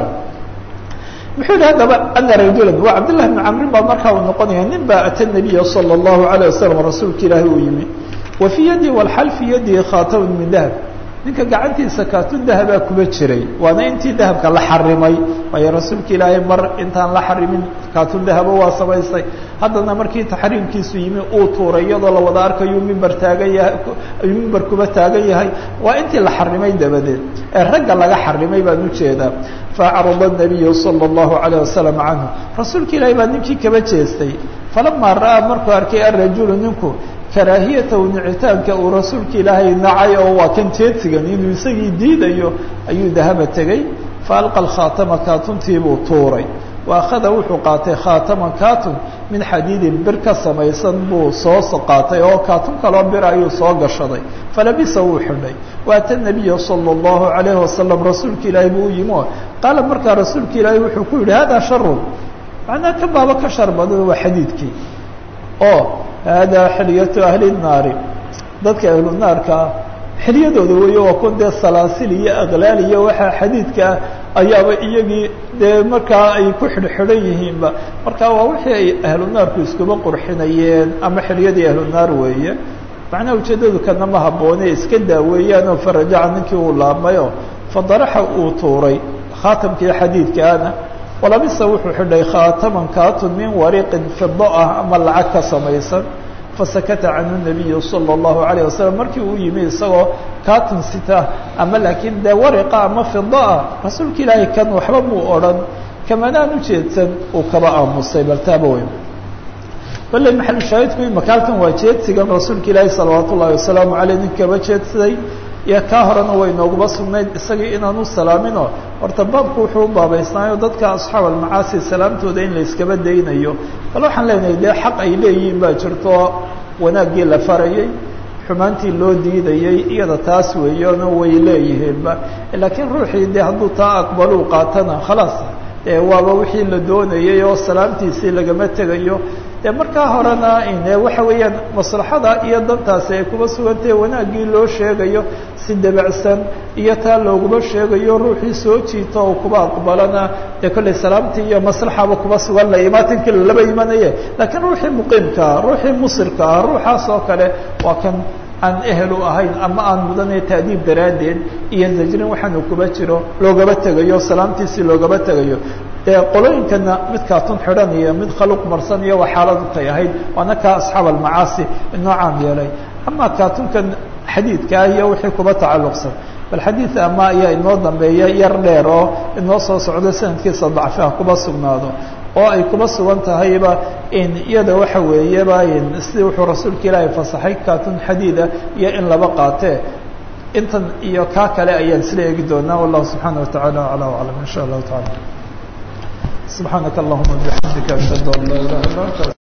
muxuu yihi haddaba ana rajula waa cabdillahi bn camrin baa markaa uu noqonaya nin baa ata nabiya salى اllahu alayه wasalam rasuulka ilaahi uu yimi wa fii yadi walxal fii yadihi khaatamun min dahab ninka gacantiisa kaatun dahabaa kuba jiray waana intii dahabka la xarimay waayo rasuulka ilaahay mar intaan la xarimin kaatun dahaba waa samaystay haddana markii taxriimkiisu yimi uu tuuray iyadoo la wada arkayuu mimber taagan yahay ayuu mimber kuba taagan yahay waa intii la xarimay dabadeed ee ragga laga xarimay baan ujeedaa faacrada الnabiyu salى الlahu عalيه wasalam canhu rasuulka ilaahay baa ninkii kaba jeestay falamaa ra'aa markuu arkay arajulu ninku karaahiyatahu nicitaanka uu rasuulka ilaahay nacay oo waa kan jeedsigan inuu isagii diidayo ayuu dahaba tegey faalqa khaatama kaatuntiibuu tuuray wa akhada wuxuu qaatay khaataman kaatun min xadiidin bir ka samaysan buu soo qaatay oo kaatun kaloo bir ayuu soo gashaday falabisa wuu xidhay waata nabiya salى اllahu alayhi wasalam rasuulka ilaahay buu u yimi o qaala markaa rasuulka ilaahay wuxuu ku yihi hada sharun macnaa ka baaba ka shar badan waa xadiidkii oo hada xilyatu ahli الnaari dadka ahlu naarkaa xilyadooda weeye waa kun dee salaasil iyo aqlaal iyo waxaa xadiidkaa ayaaba iyagii dee markaa ay ku xidhxidhan yihiinba marka waa wixii ay ahlu naarku iskuba qurxinayeen ama xilyadii ahlu naar weeye macnaha ujeeddadu kana ma habboone iska daaweeyaan oo farajaca ninkii uu laabmayo fadaraxa uu tuuray khaatamkii xadiidkaana walabisa wuxuu xidhay khaataman kaatun min wariiqin fido ah ama lacag ka samaysan fasakata canhu nabiyu salى اllahu alayه wasalam markii uu yimi isagoo kaatun sita ama laakiin dee wariqa ama fida ah rasuulka ilaahay kan waxba muu odhan kamanaan ujeedsan uu kaba aamusay bal taaba weyn bale maxalushaahidku imaka halkan waa jeedsigan rasuulka ilaahi salawaat ullahi wasalaamu aleyh nin kaba jeedsaday iyo kaa horena way nooguba sugnayd isagii inaanu salaaminoo horta baabku wuxuu u baabaysnaayo dadka asxaab almacaasi salaamtooda in la iskaba daynayo bal waxaan leenahay dee xaq ay leeyihiin baa jirto wanaaggii la farayay xumaantii loo diidayey iyada taas weeyano way leeyihiinba laakiin ruuxii dee hadduu taa aqbaluu qaatana khalaas dee waaba wixii la doonayay oo salaamtiisii lagama tegayo dee markaa horena ine waxa weeyaan maslaxada iyo dantaasi ay kuba sugantahe wanaaggii loo sheegayo si debacsan iyo taa looguma sheegayo ruuxii soo jiito oo kuba aqbalana dee kollay salaamtii iyo maslaxaba kuba sugan la imaatinkii lalaba imanaye laakiin ruuxii muqiimkaa ruuxii musirka ah ruuxaas oo kale waa kan aan ehel u ahayn ama aan mudanay taadiib daraaddeed iyo zajrin waxaanu kuba jiro loogaba tegayo salaamtiisii loogaba tegayo dee qolooyinkana mid kaatun xidhan iyo mid khaluq marsan iyo waa xaaladu tay ahayd waana kaa asxaab almacaasi inoo caam yeelay ama kaatunkan xadiidkaa iyo wixii kuba tacalluqsan bal xadiid ama ayaa inoo dambeeya yar dheer oo inoo soo socdo sanadkiisa dacfiha kuba sugnaado oo ay kuba sugan tahayba in iyada waxa weeyaba sidii wuxuu rasuulka ilaahay fasaxay kaatun xadiida iyo in laba qaatee intan iyo kaa kale ayaan isla eegi doonaa wallahu subxaana watacaala aclaa aclam in sha allahu taala subxaanaka allahuma bixamdika ashhadu an laa ilaha illa anta